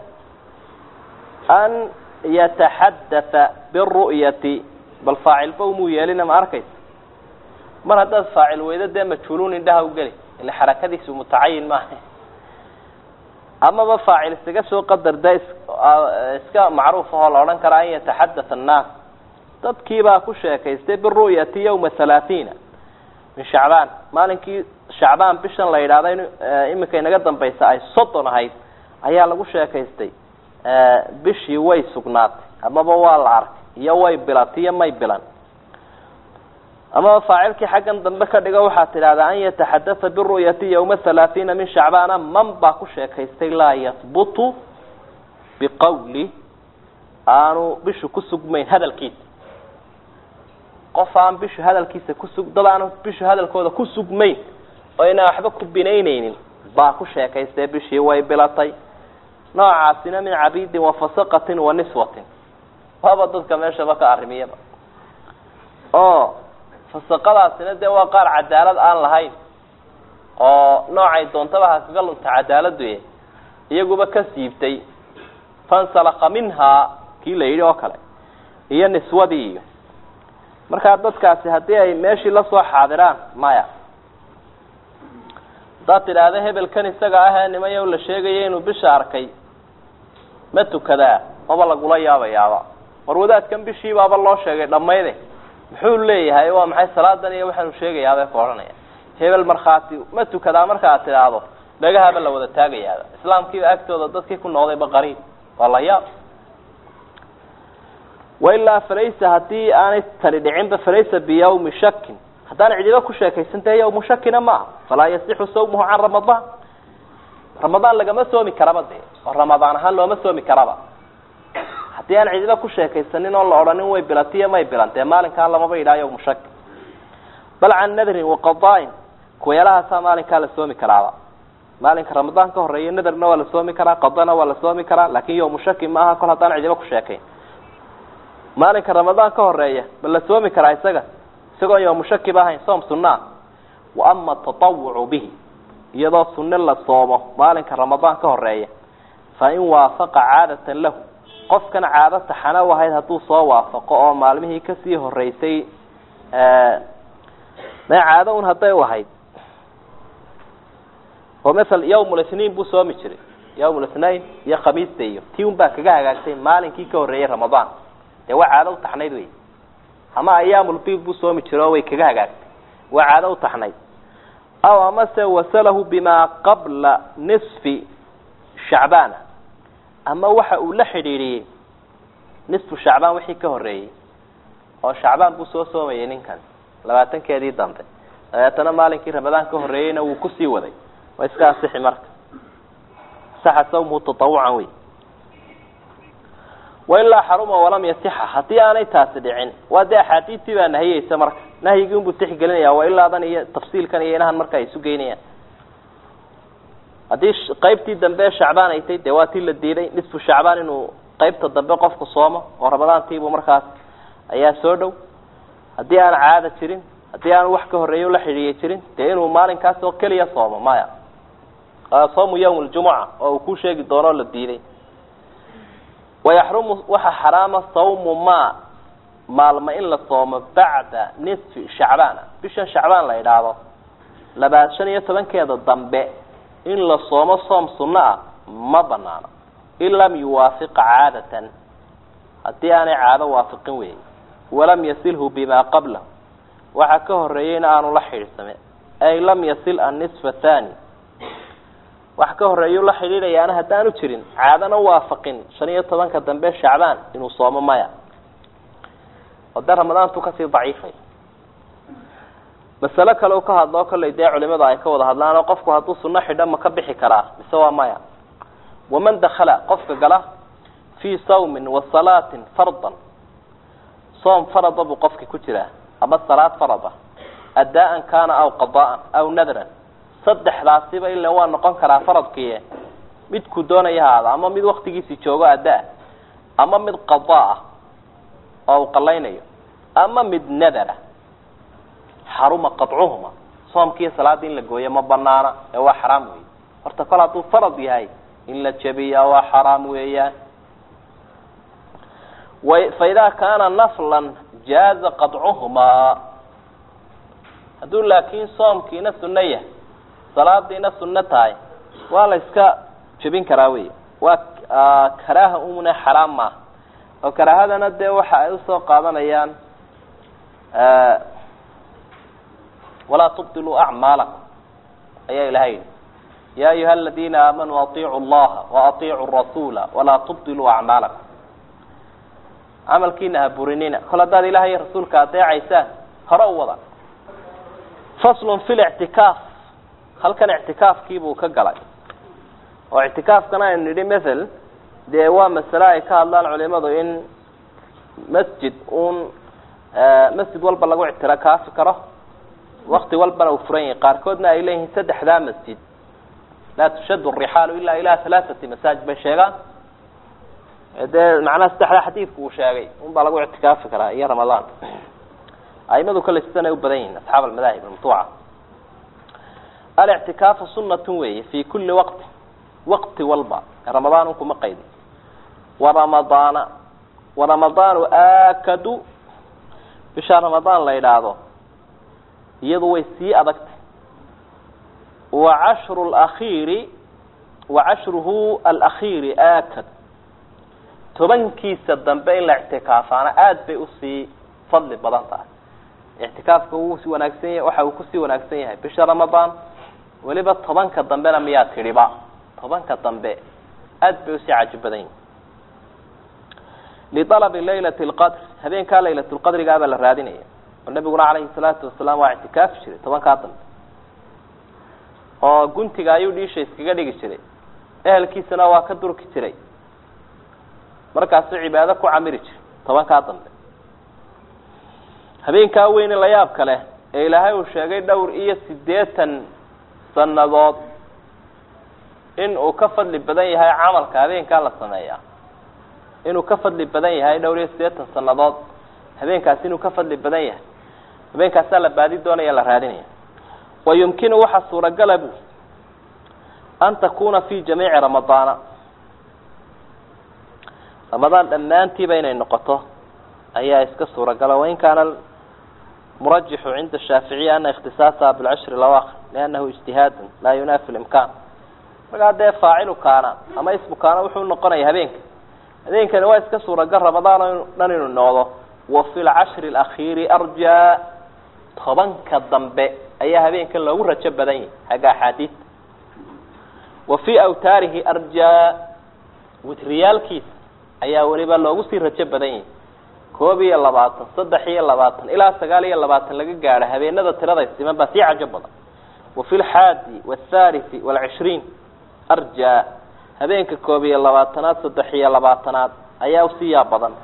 an yataxadatha biru'yati bal faacilba umuu yeelina ma arkaysa mar haddaad faacil weydo dee majhuuluun indhaha ugeli ila xarakadiisu mutacayin maaha amaba faacil isaga soo qadar da iska macruuf ahoo la odhan karaa an yataxadatha annaas dadkiibaa ku sheekaystay biru'yati yawma halaathiina min shacbaan maalinkii shacbaan bishan la yidhahda in iminka inaga dambaysa ay soddon ahayd ayaa lagu sheekaystay bishii way sugnaatay amaba waa la arkay iyo way bilatay iyo may bilan amaba faacilkii xaggan dambe ka dhigo waxaad tidhahdaa an yataxadatha biru'yati yawma halaathiina min shacbaana man baa ku sheekaystay laa yahbutu biqawli aanu bishu ku sugmayn hadalkiisa qof aan bishu hadalkiisa kusug dad aan bishu hadalkooda ku sugmayn oo inaan waxba ku binaynaynin baa ku sheekaystay bishii way bilatay noocaasina min cabidin wa fasaqatin wa niswatin waaba dadka meeshaba ka arrimiyaba oo fasaqadaasina dee waa qaar cadaalad aan lahayn oo noocay doontaba ha kaga lunta cadaaladu e iyaguba ka siibtay fansalaka minhaa kii la yidhi oo kale iyo niswadii iyo markaa dadkaasi haddii ay meeshii lasoo xaadiraan maya haddaad tidhaahda hebelkan isaga ahee nimayow la sheegaya inuu bisha arkay ma tukadaa maba lagula yaabayaaba war wadaadkan bishiibaaba loo sheegay dhammayde muxuu leeyahay waa maxay salaadan iyo waxaanu sheegayaabay ku odhanaya hebel markhaati ma tukadaa marka aad tidhaahdo dhagahaba la wada taagayaaba islaamkiiba agtooda dadkii ku noqdayba qariib waa la yaab wailaa falaysa haddii aanay tani dhicinba falaysa biyawmi shakin haddaan cidiba ku sheekaysantahay yawmu shakina maaha falaa yasixu sawmuhu can ramadaan ramadaan lagama soomi karaba dee oo ramadaan ahaan looma soomi karaba haddii aan cidiba ku sheekaysanin oo la odhanin way bilatiyo may bilantee maalinkaa lamaba yidhaha yawmu shaki bal can nadrin waqadaain kuweelahaasaa maalinkaa la soomi karaaba maalinka ramadaan ka horeeya nadarna waa la soomi karaa qadana waa la soomi karaa laakin yawmu shaki maaha kol haddaan cidiba ku sheekayn maalinka ramadaan ka horeeya ma la soomi karaa isaga isagoon yawmu shakiba ahayn soom sunaa wa ama tatawucu bihi iyadoo sunne la soomo maalinka ramadaan ka horeeya fa in waafaqa caadatan lahu qofkan caado taxana u ahayd hadduu soo waafaqo oo maalmihii kasii horeysay ma caado un hadday u ahayd oo maala yawm lithnain buu soomi jiray yawm lithnain iyo khamiista iyo tii un baa kaga hagaagtay maalinkii ka horreeyey ramadaan dee waa caado utaxnayd wey ama ayaamulbiid buu soomi jiro oo way kaga hagaagtay waa caado utaxnayd aw amase wasalahu bima qabla nisfi shacbaana ama waxa uu la xidhiidhiyey nisfu shacbaan wixii ka horreeyey oo shacbaan buu soo soomayay ninkan labaatankeedii dambe dabeetana maalinkii ramadaan ka horreeyeyna wuu kusii waday waa iska asixi marka saxa sawmuhu tatawucan wey wailaa xaruma walam yasixa haddii aanay taasi dhicin waa dee axaadiistii baa nahiyeysa marka nahyigii unbuu tixgelinaya wailaadan iyo tafsiilkan iyo inahan marka ay isu geynayaan haddii qaybtii dambe shacbaan ay tay dee waa tii la diiday nisfu shacbaan inuu qaybta dambe qofku soomo oo ramadaantiibuu markaas ayaa soo dhow haddii aan caada jirin haddii aan wax ka horreeyo la xidhiiya jirin dee inuu maalinkaas oo keliya soomo maya soomu yawm ljumuca oo uu ku sheegi doonoo la diiday wayaxrumu waxaa xaraama sawmu ma maalmo in la soomo bacda nisfi shacbaana bishan shacbaan la idhaahdo labaad shan iyo tobankeeda dambe in la soomo soom sunno ah ma banaano in lam yuwaafiqa caadatan haddii aanay caado waafiqin weeye walam yasilhu bima qablahu waxaa ka horeeyeyna aanu la xidhiidhsame ay lam yasil annisfa thani wax ka horeeyu la xidhiidhayaana haddaanu jirin caadana waafaqin shan iyo tobanka dambe shacbaan inuu soomo maya oo dee ramadaantu kasii daciifay masalo kale u ka hadloo kollay dee culimadu ay ka wada hadlaan oo qofku hadduu sunno xidho ma ka bixi karaa mise waa maya waman dakala qofka gala fii sawmin wa salaatin fardan soom farada buu qofki ku jiraa ama salaad farada addaa-an kaana aw qada'an aw nadran saddexdaasiba ila waa noqon karaa faradkii midkuu doonaya haada ama mid waktigiisi joogo addaa ama mid qadaa ah oo uu qalaynayo ama mid nadara xaruma qadcuhuma soomkiiyo salaada in la gooyo ma banaana ee waa xaraam weeye horta kol hadduu farad yahay in la jebiyaa waa xaraam weeyaan fa idaa kaana naflan jaaza qadcuhumaa hadduu laakiin soomkiina sunno yahay salaadiina sunno tahay waa la iska jebin karaa wey waa karaaha umuna xaraam maaha oo karaahadana dee waxa ay usoo qaadanayaan walaa tubdiluu acmaalakum ayaa ilahay yidhi ya ayuha aladiina aamanuu aiicu llaha waaiicu rasuula walaa tubdiluu acmaalakum camalkiina ha burinina kol haddaad ilahay iyo rasuulka adeecaysaan hore u wada faslun fi lictikaaf halkan ictikaafkiibuu ka galay oo ictikaafkana aynu nidhi mathal dee waa masale ay ka hadlaan culimadu in masjid uun masjid walba lagu ictikaafi karo wakti walbana uu furan yahay qaarkoodna ay leeyihiin saddexdaa masjid laa tushadu rixaalu ilaa ilaa halaaثati masaajid bay sheegaan dee macnaha saddexdaa xadiidku uu sheegay un baa lagu ictikaafi karaa iyo ramadaan aimadu kale sidan ay u badan yihiin asxaab almadaahib almatuuca alictikaafu sunatun weeye fi kuli waqti waqti walba ramadaan un kuma qaydin waramadaana waramadaanu aakadu bisha ramadaan la yidhaahdo iyadu way sii adagtay wa cashru lakhiiri wa cashruhu alakhiiri aakad tobankiisa dambe in la ictikaafaana aada bay usii fadli badan tahay ictikaafka wuu si wanaagsan yahay waxa uu kusii wanaagsan yahay bisha ramadaan weliba tobanka dambena miyaa tidhiba tobanka dambe aada bay usii caji badan yihin lialabi laylati lqadr habeenkaa laylat lqadrigaabaa la raadinaya oo nabiguna calayhi salaatu wasalaam waa ictikaafi jiray tobankaa dambe oo guntiga ayuu dhiisha iskaga dhigi jiray ehelkiisana waa ka durki jiray markaasuu cibaado ku camiri jiray tobankaa dambe habeenkaa weyne la yaab kale ee ilaahay uu sheegay dhowr iyo siddeetan sannadood in uu ka fadli badan yahay camalka habeenkaa la sameeyaa inuu ka fadli badan yahay dhowr iyo siddeetan sannadood habeenkaasi inuu ka fadli badan yahay habeenkaasaa la baadi doonaya la raadinaya wa yumkinu waxaa suuragala bu an takuna fi jamiici ramadaana ramadaan dhammaantiiba inay noqoto ayaa iska suuragala wain kaana murajixu cinda shaaficiya ana ikhtisaasaha bilcashri lawaakhir liannahu ijtihaadun laa yunaafi limkaan markaa dee faacilu kaana ama ismu kaana wuxuu noqonaya habeenka habeenkani waa iska suuragal ramadaan dhan inuu noqdo wa fi lcashri alakhiiri arjaa tobanka dambe ayaa habeenkan loogu rajo badan yahay xagga axaadiista wa fii awtaarihi arjaa witriyaalkiisa ayaa weliba loogu sii rajo badan yahay koob iyo labaatan saddex iyo labaatan ilaa sagaal iyo labaatan laga gaadho habeenada tirada siman baa sii cajo badan wa fi lxaadi wathalithi waalcishriin arjaa habeenka koob iyo labaatanaad saddex iyo labaatanaad ayaa usii yaab badan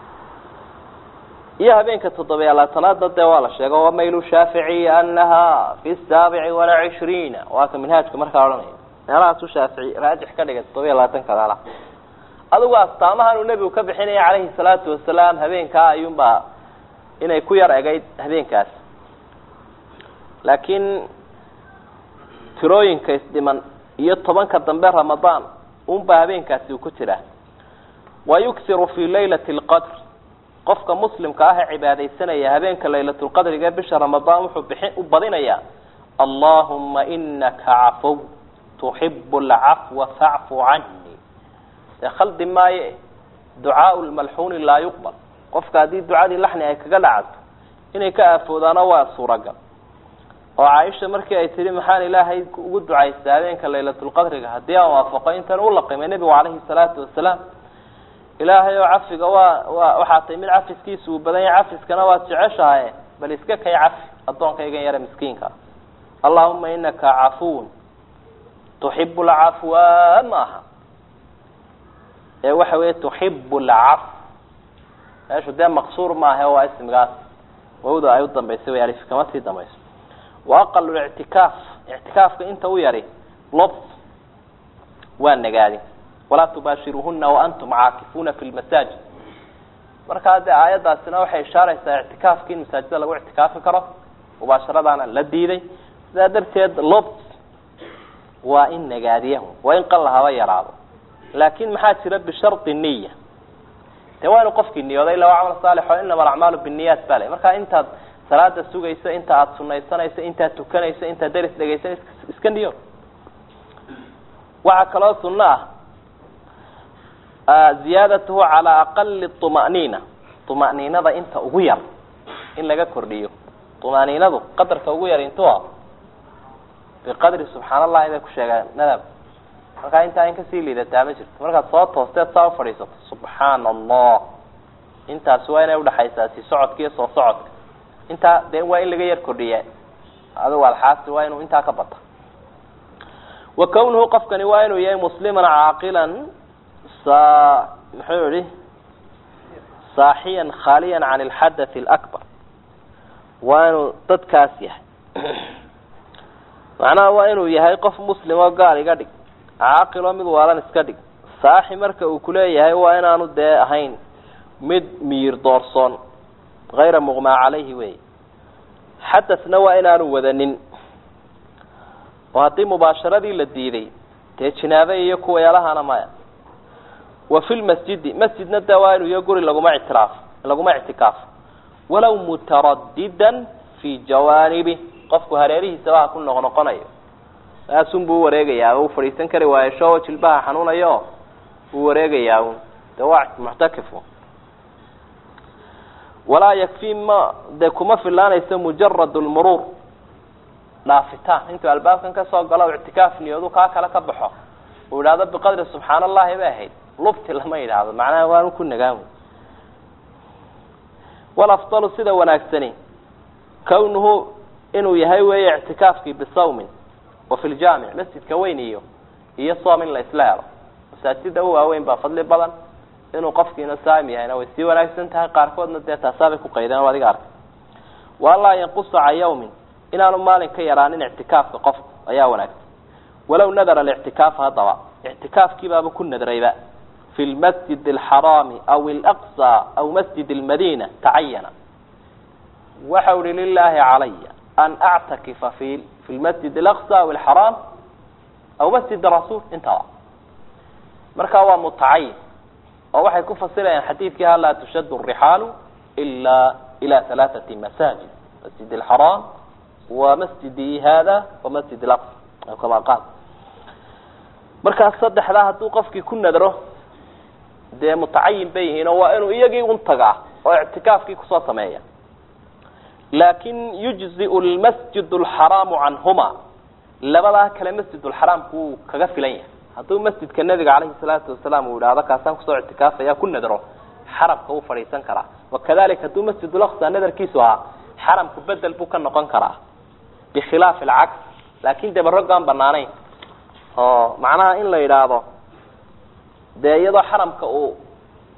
iyo habeenka toddobiya labaatanaadna dee waa la sheego wamaylu shaaficiyi anaha fi saabici walacishriina waa ka minhaajka markaa odhanaya meelahaasu shaafici raajix ka dhigay toddobiya labaatanka meelaha adigu astaamahan uu nebigu ka bixinaya calayhi salaatu wasalaam habeenkaa ayuunbaa inay ku yar egayd habeenkaas laakiin tirooyinka isdhiman iyo tobanka dambe ramadaan unbaa habeenkaasi uu ku jiraa wa yuksiru fi laylati lqadr qofka muslimka ah ee cibaadaysanaya habeenka laylatulqadriga bisha ramadaan wuxuu bixin u badinayaa allahuma inaka cafow tuxibu alcafwa facfu cani dee khaldi maaye ducaau lmalxuuni laa yuqbal qofka haddii ducadii laxni ay kaga dhacato inay ka aafoodaano waa suuragal oo caaisha markii ay tihi maxaan ilaahay ugu ducaystay habeenka laylatulqadriga haddii aan waafaqo intan u laqimay nebigu calayhi salaatu wasalaam ilaahay oo cafiga waa waa waxaa tay mid cafiskiisa uu badan yahay cafiskana waad jeceshahay bal iska kay cafi addoonkaygan yare miskiinka allahuma inaka cafuwun tuxibu lcafwa maaha ee waxa weeye tuxibu lcaf meeshu dee maqsuur maaha waa ismigaas wawda ay u dambaysay way alif kama sii dambayso wa aqal ictikaaf ictikaafka inta u yari lob waa nagaadi walaa tubaashiruuhuna waantum caakifuuna fi lmasaajid markaa dee aayaddaasina waxay ishaaraysaa ictikaafki in masaajida lagu ictikaafi karo mubaasharadaana la diiday sidaa darteed lob waa in nagaadiyahu waa in qalla haba yaraado laakin maxaa jira bishardi niya dee waa inu qofkii niyooday illa waa camal saalix oo inama alacmaalu binniyaat ba le markaa intaad salaada sugayso inta aada sunaysanayso intaad tukanayso intaad deris dhegaysanayso iska niyo waxaa kaloo sunno ah ziyaadatuhu calaa aqali طuma'niina طuma'niinada inta ugu yar in laga kordhiyo طuma'niinadu qadarka ugu yar intuu ah biqadri subxaan allahi bay ku sheegaan nadab markaa intaa in kasii liidataa ma jirto markaad soo toosteed saa ufadhiisato subxaana allah intaasi waa inay udhaxaysaa si socodka iyo soo socodka intaa dee waa in laga yar kordhiya adigu alxaasi waa inuu intaa ka bata wa kawnuhu qofkani waa inuu yahay musliman caaqilan sa muxuu yihi saaxiyan khaaliyan can alxadathi alakbar waa inuu dadkaas yahay macnaha waa inuu yahay qof muslim oo gaal iga dhig caaqiloo mid waalan iska dhig saaxi marka uu kuleeyahay waa inaanu dee ahayn mid miyir doorsoon hayra muqmaa calayhi wey xadasna waa inaanu wadanin oo haddii mubaasharadii la diiday dee jinaabe iyo kuwayaalahana maya wa fi lmasjidi masjidna de waa inuu iyo guri laguma ictiraaf laguma ictikaafo walow mutaradidan fi jawaanibi qofku hareerihiisaba ha ku noqnoqonayo saasun buu uwareegayaa uu fadhiisan kari waayo shoo jilbaha xanuunayo uu wareegayaa un de waa muctakifu walaa yakfi ma dee kuma filaanayso mujarad lmuruur dhaafitaan intuu albaabkan kasoo galo ictikaaf niyoodu kaa kale ka baxo uu idhaahdo biqadri subxaan allahi bay ahayd lubti lama yidhaahdo macnaha waanu ku nagaan walafdalu sida wanaagsani kawnuhu inuu yahay weeye ictikaafkii bisawmin wa fi ljaamic masjidka weyn iyo iyo soom in la isla helo masaajida u waaweyn baa fadli badan inuu qofkiina saam yahayna way sii wanaagsan tahay qaarkoodna dee taasaabay ku qaydeen o adiga arkay waalaa yanqusa can yawmin inaanu maalin ka yaraanin ictikaafka qofku ayaa wanaagsan walow nadara alictikaafa haddaba ictikaafkiibaaba ku nadrayba fi lmasjid alxaraami aw alaqsa aw masjid almadina tacayana waxau ihi lilaahi calaya an actakifa fi fi lmasjid alaqsa aw alxaraam aw masjid rasuul intaba markaa waa mutacayin oo waxay ku fasirayaan xadiidkii ha laa tushadu rixaalu ila ila halaaثati masaajid masjid alxaraam wa masjidi hada wa masjid alaqsa kama qaal markaas saddexdaa hadduu qofkii ku nadro dee mutacayin bay yihiin oo waa inuu iyagii un tagaa oo ictikaafkii kusoo sameeya laakin yujziu lmasjid alxaraamu canhuma labadaa kale masjid lxaraamku wuu kaga filan yahay hadduu masjidka nabiga calayhi salaatu wasalaam uu idhaahdo kaasaan kusoo ictikaafaya ku nadro xaramka wuu fadhiisan karaa wakadalika hadduu masjid ulaqsa nadarkiisu ahaa xaramku bedel buu ka noqon karaa bikhilaafi alcaks laakin dee barrogaan banaanayn oo macnaha in la yidhaahdo dee iyadoo xaramka uu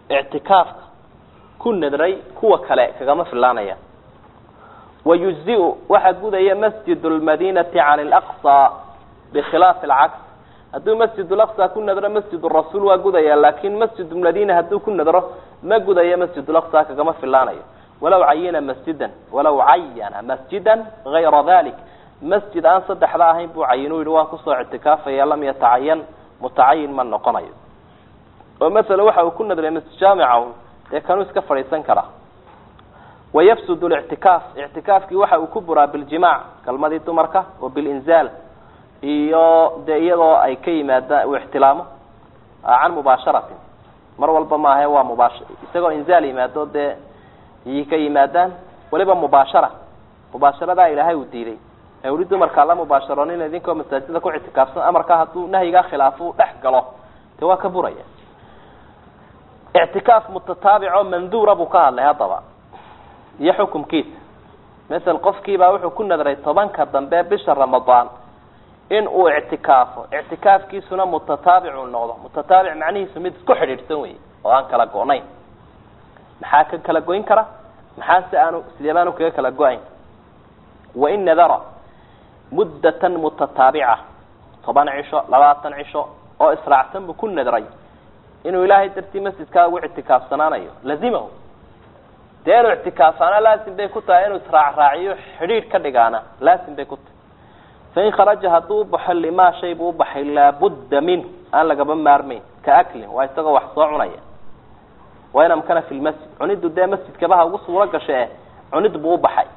ictikaafka ku nadray kuwa kale kagama filaanaya wayujziu waxaa gudaya masjid lmadinati can laqsa bikhilaafi alcaks hadduu masjid laqsa ku nadro masjid rasuul waa gudaya laakin masjid madina hadduu ku nadro ma gudayo masjid laqsa kagama filaanayo walaw cayina masjidan walaw cayana masjidan gayra dalik masjid aan saddexda ahayn buu cayinu yihi waan kusoo ictikaafaya lam yatacayan mutacayin ma noqonayo oo masala waxa uu ku nadray masjid jaamica dee kanuu iska fadhiisan karaa wayafsud lictikaaf ictikaafkii waxa uu ku buraa biljimac galmadii dumarka oo bilinzaal iyo dee iyadoo ay ka yimaadaan uu ixtilaamo can mubaasharatin mar walba maahe waa mubaash isagoo inzaal yimaado dee iyay ka yimaadaan weliba mubaashara mubaasharadaa ilaahay uu diiday ee uli dumarkaa la mubaasharoonina idinkoo masaajida ku ictikaafsan amarkaa hadduu nahyigaa khilaafo dhex galo dee waa ka buraya ictikaaf mutataabico manduura buu ka hadlay haddaba iyo xukumkiisa masel qofkiibaa wuxuu ku nadray tobanka dambe bisha ramadaan in uu ictikaafo ictikaafkiisuna mutataabicu noqdo mutataabic macnihiisu mid isku xidhiidhsan wey oo aan kala go-nayn maxaa ka kala goyn kara maxaa se aanu sidee baanu kaga kala go-ayn wain nadara muddatan mutataabica toban cisho labaatan cisho oo israacsan buu ku nadray inuu ilaahay dartii masjidkaa ugu ictikaafsanaanayo lazimahu dee inuu ictikaafaana laasim bay ku tahay inuu israacraaciyo xidhiidh ka dhigaana laasim bay ku tahay fain kharaja hadduu ubaxo limaa shay buu ubaxay laabudda minhu aan lagaba maarmayn ka aklin waa isagoo wax soo cunaya wain amkana fi lmasjid cunidu dee masjidkabaha ugu suuro gasha eh cunid buu ubaxay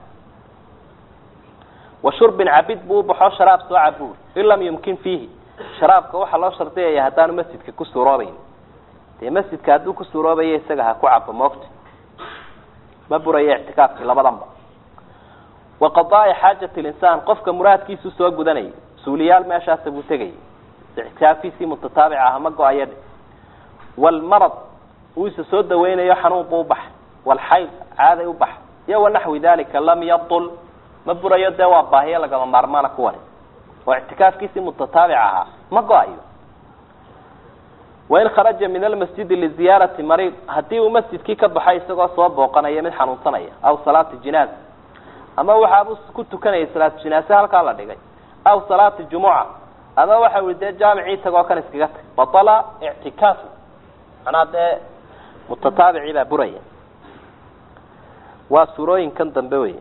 wa shurbin cabid buu ubaxo sharaab soo cabuur in lam yumkin fiihi sharaabka waxaa loo shardiyaya haddaanu masjidka ku suuroobayn dee masjidka hadduu ku suuroobaya isaga ha ku cabo moogta ma buraya ictikaafkii labadanba wa qadaai xaajati linsaan qofka muraadkiisu soo gudanayay suuliyaal meeshaasa buu tegayay ictikaafkiisii mutataabic ah ma go-aya dhe walmarad uu isa soo daweynayo xanuun buu ubaxay walxayd caaday ubaxay iyo wanaxwi dalika lam yadul ma burayo dee waa baahiyo lagama maarmaana kuwani oo ictikaafkiisii mutataabic ahaa ma go-ayo wain kharaja min almasjidi liziyaarati mariid haddii uu masjidkii ka baxay isagoo soo booqanaya mid xanuunsanaya aw salaati jinaaza ama waxaabuu ku tukanayay salaatu jinaase halkaa la dhigay aw salaati jumuca ama waxa ui dee jaamicii tagoo kan iskaga tag batala ictikaafu manaa dee mutataabicii baa buraya waa suurooyinkan dambe wey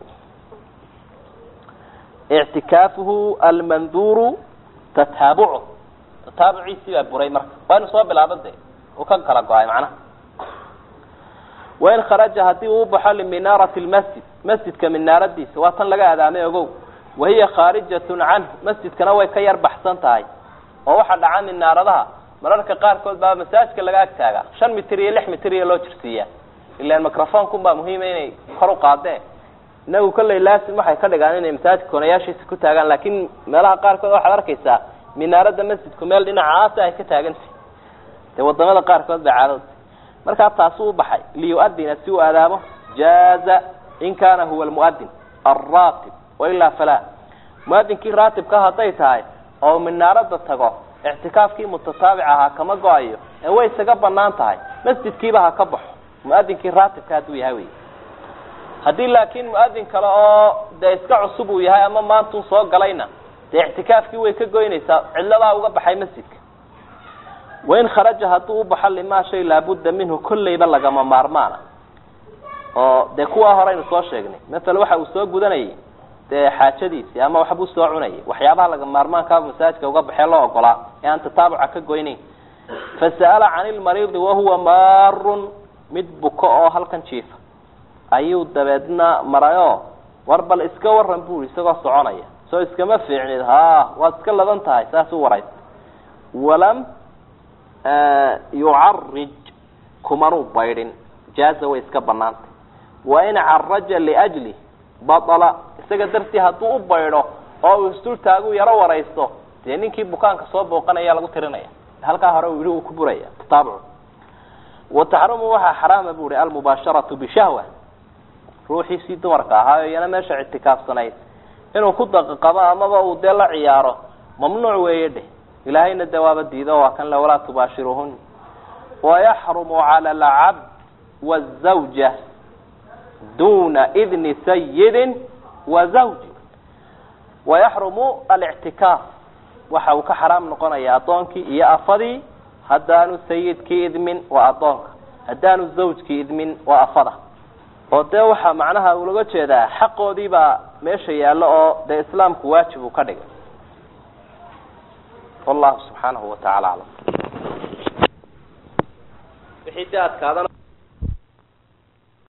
ictikaafuhu almanduuru tataabucu tataabuciisii baa buray marka waa inu soo bilaabo de uu ka kala go-ay macnaha wain kharaja haddii uu baxo liminaarati lmasjid masjidka minaaradiisa waa tan laga adaamay ogow wahiya khaarijatun canhu masjidkana way ka yar baxsan tahay oo waxaa dhaca minaaradaha mararka qaarkood baa masaajidka laga ag taagaa shan mitir iyo lix mitir iyo loo jirsiiyaa ilan microfonekun baa muhiima inay kor u qaadeen inagu kolley laasim waxay ka dhigaan inay masaajidka konayaashiisa ku taagaan laakiin meelaha qaarkood waxaad arkaysaa minaarada masjidku meel dhinacaasa ay ka taagantah dee wadamada qaarkood baa caadada markaa taasi u baxay liyuadina si uu adaamo jaaza in kana huwa almuadin alraatib wailaa falaa muadinkii raatibka hadday tahay oo minaarada tago ictikaafkii mutataabic ahaa kama go-ayo ee way isaga banaan tahay masjidkiiba ha ka baxo muadinkii raatibka hadduu yahay wey haddii laakiin muadin kale oo dee iska cusub uu yahay ama maantuu soo galayna dee ictikaafkii way ka goynaysaa cidladaa uga baxay masjidka wain kharaja hadduu ubaxo limaa shay laabudda minhu kolleyba lagama maarmaana oo dee kuwaa horeynu soo sheegnay masala waxa uu soo gudanayay dee xaajadiisii ama waxbuu soo cunayay waxyaabaha lagama maarmaankaaba masaajidka uga baxee loo ogolaa ee aan tataabuca ka goynayn fasa'ala cani lmariidi wahuwa maarun mid buko oo halkan jiifa ayuu dabeedna marayo war bal iska waran buri isagoo soconaya soo iskama fiicnid ha waad iska ladan tahay saas u waraysa walam yucarij kumanuu baydhin jaaza way iska banaantay wain caraja liajli baala isaga dartii hadduu u baydho oo uu isdultaagu yaro waraysto dee ninkii bukaanka soo booqanaya lagu tirinaya halkaa hore uu yihi uu ku buraya tataabucu wataxrumu waxaa xaraama bu ihi almubaasharatu bishahwa ruuxiisii dumarka ahaa iyana meesha ictikaafsanayd inuu ku daqaqabo amaba uu dee la ciyaaro mamnuuc weeye dheh ilaahayna dee waaba diido waa kan le walaa tubaashiruhun wayaxrumu cala alcabd wazawja duna idni sayidin wa zawji wayaxrumu alictikaaf waxa uu ka xaraam noqonaya addoonkii iyo afadii haddaanu sayidkii idmin waa addoonka haddaanu zawjkii idmin waa afada oo dee waxaa macnaha ulaga jeedaa xaqoodii baa meesha yaallo oo dee islaamku waajib uu ka dhigay wallahu subxaanahu watacaala aclam wixii dee adkaadana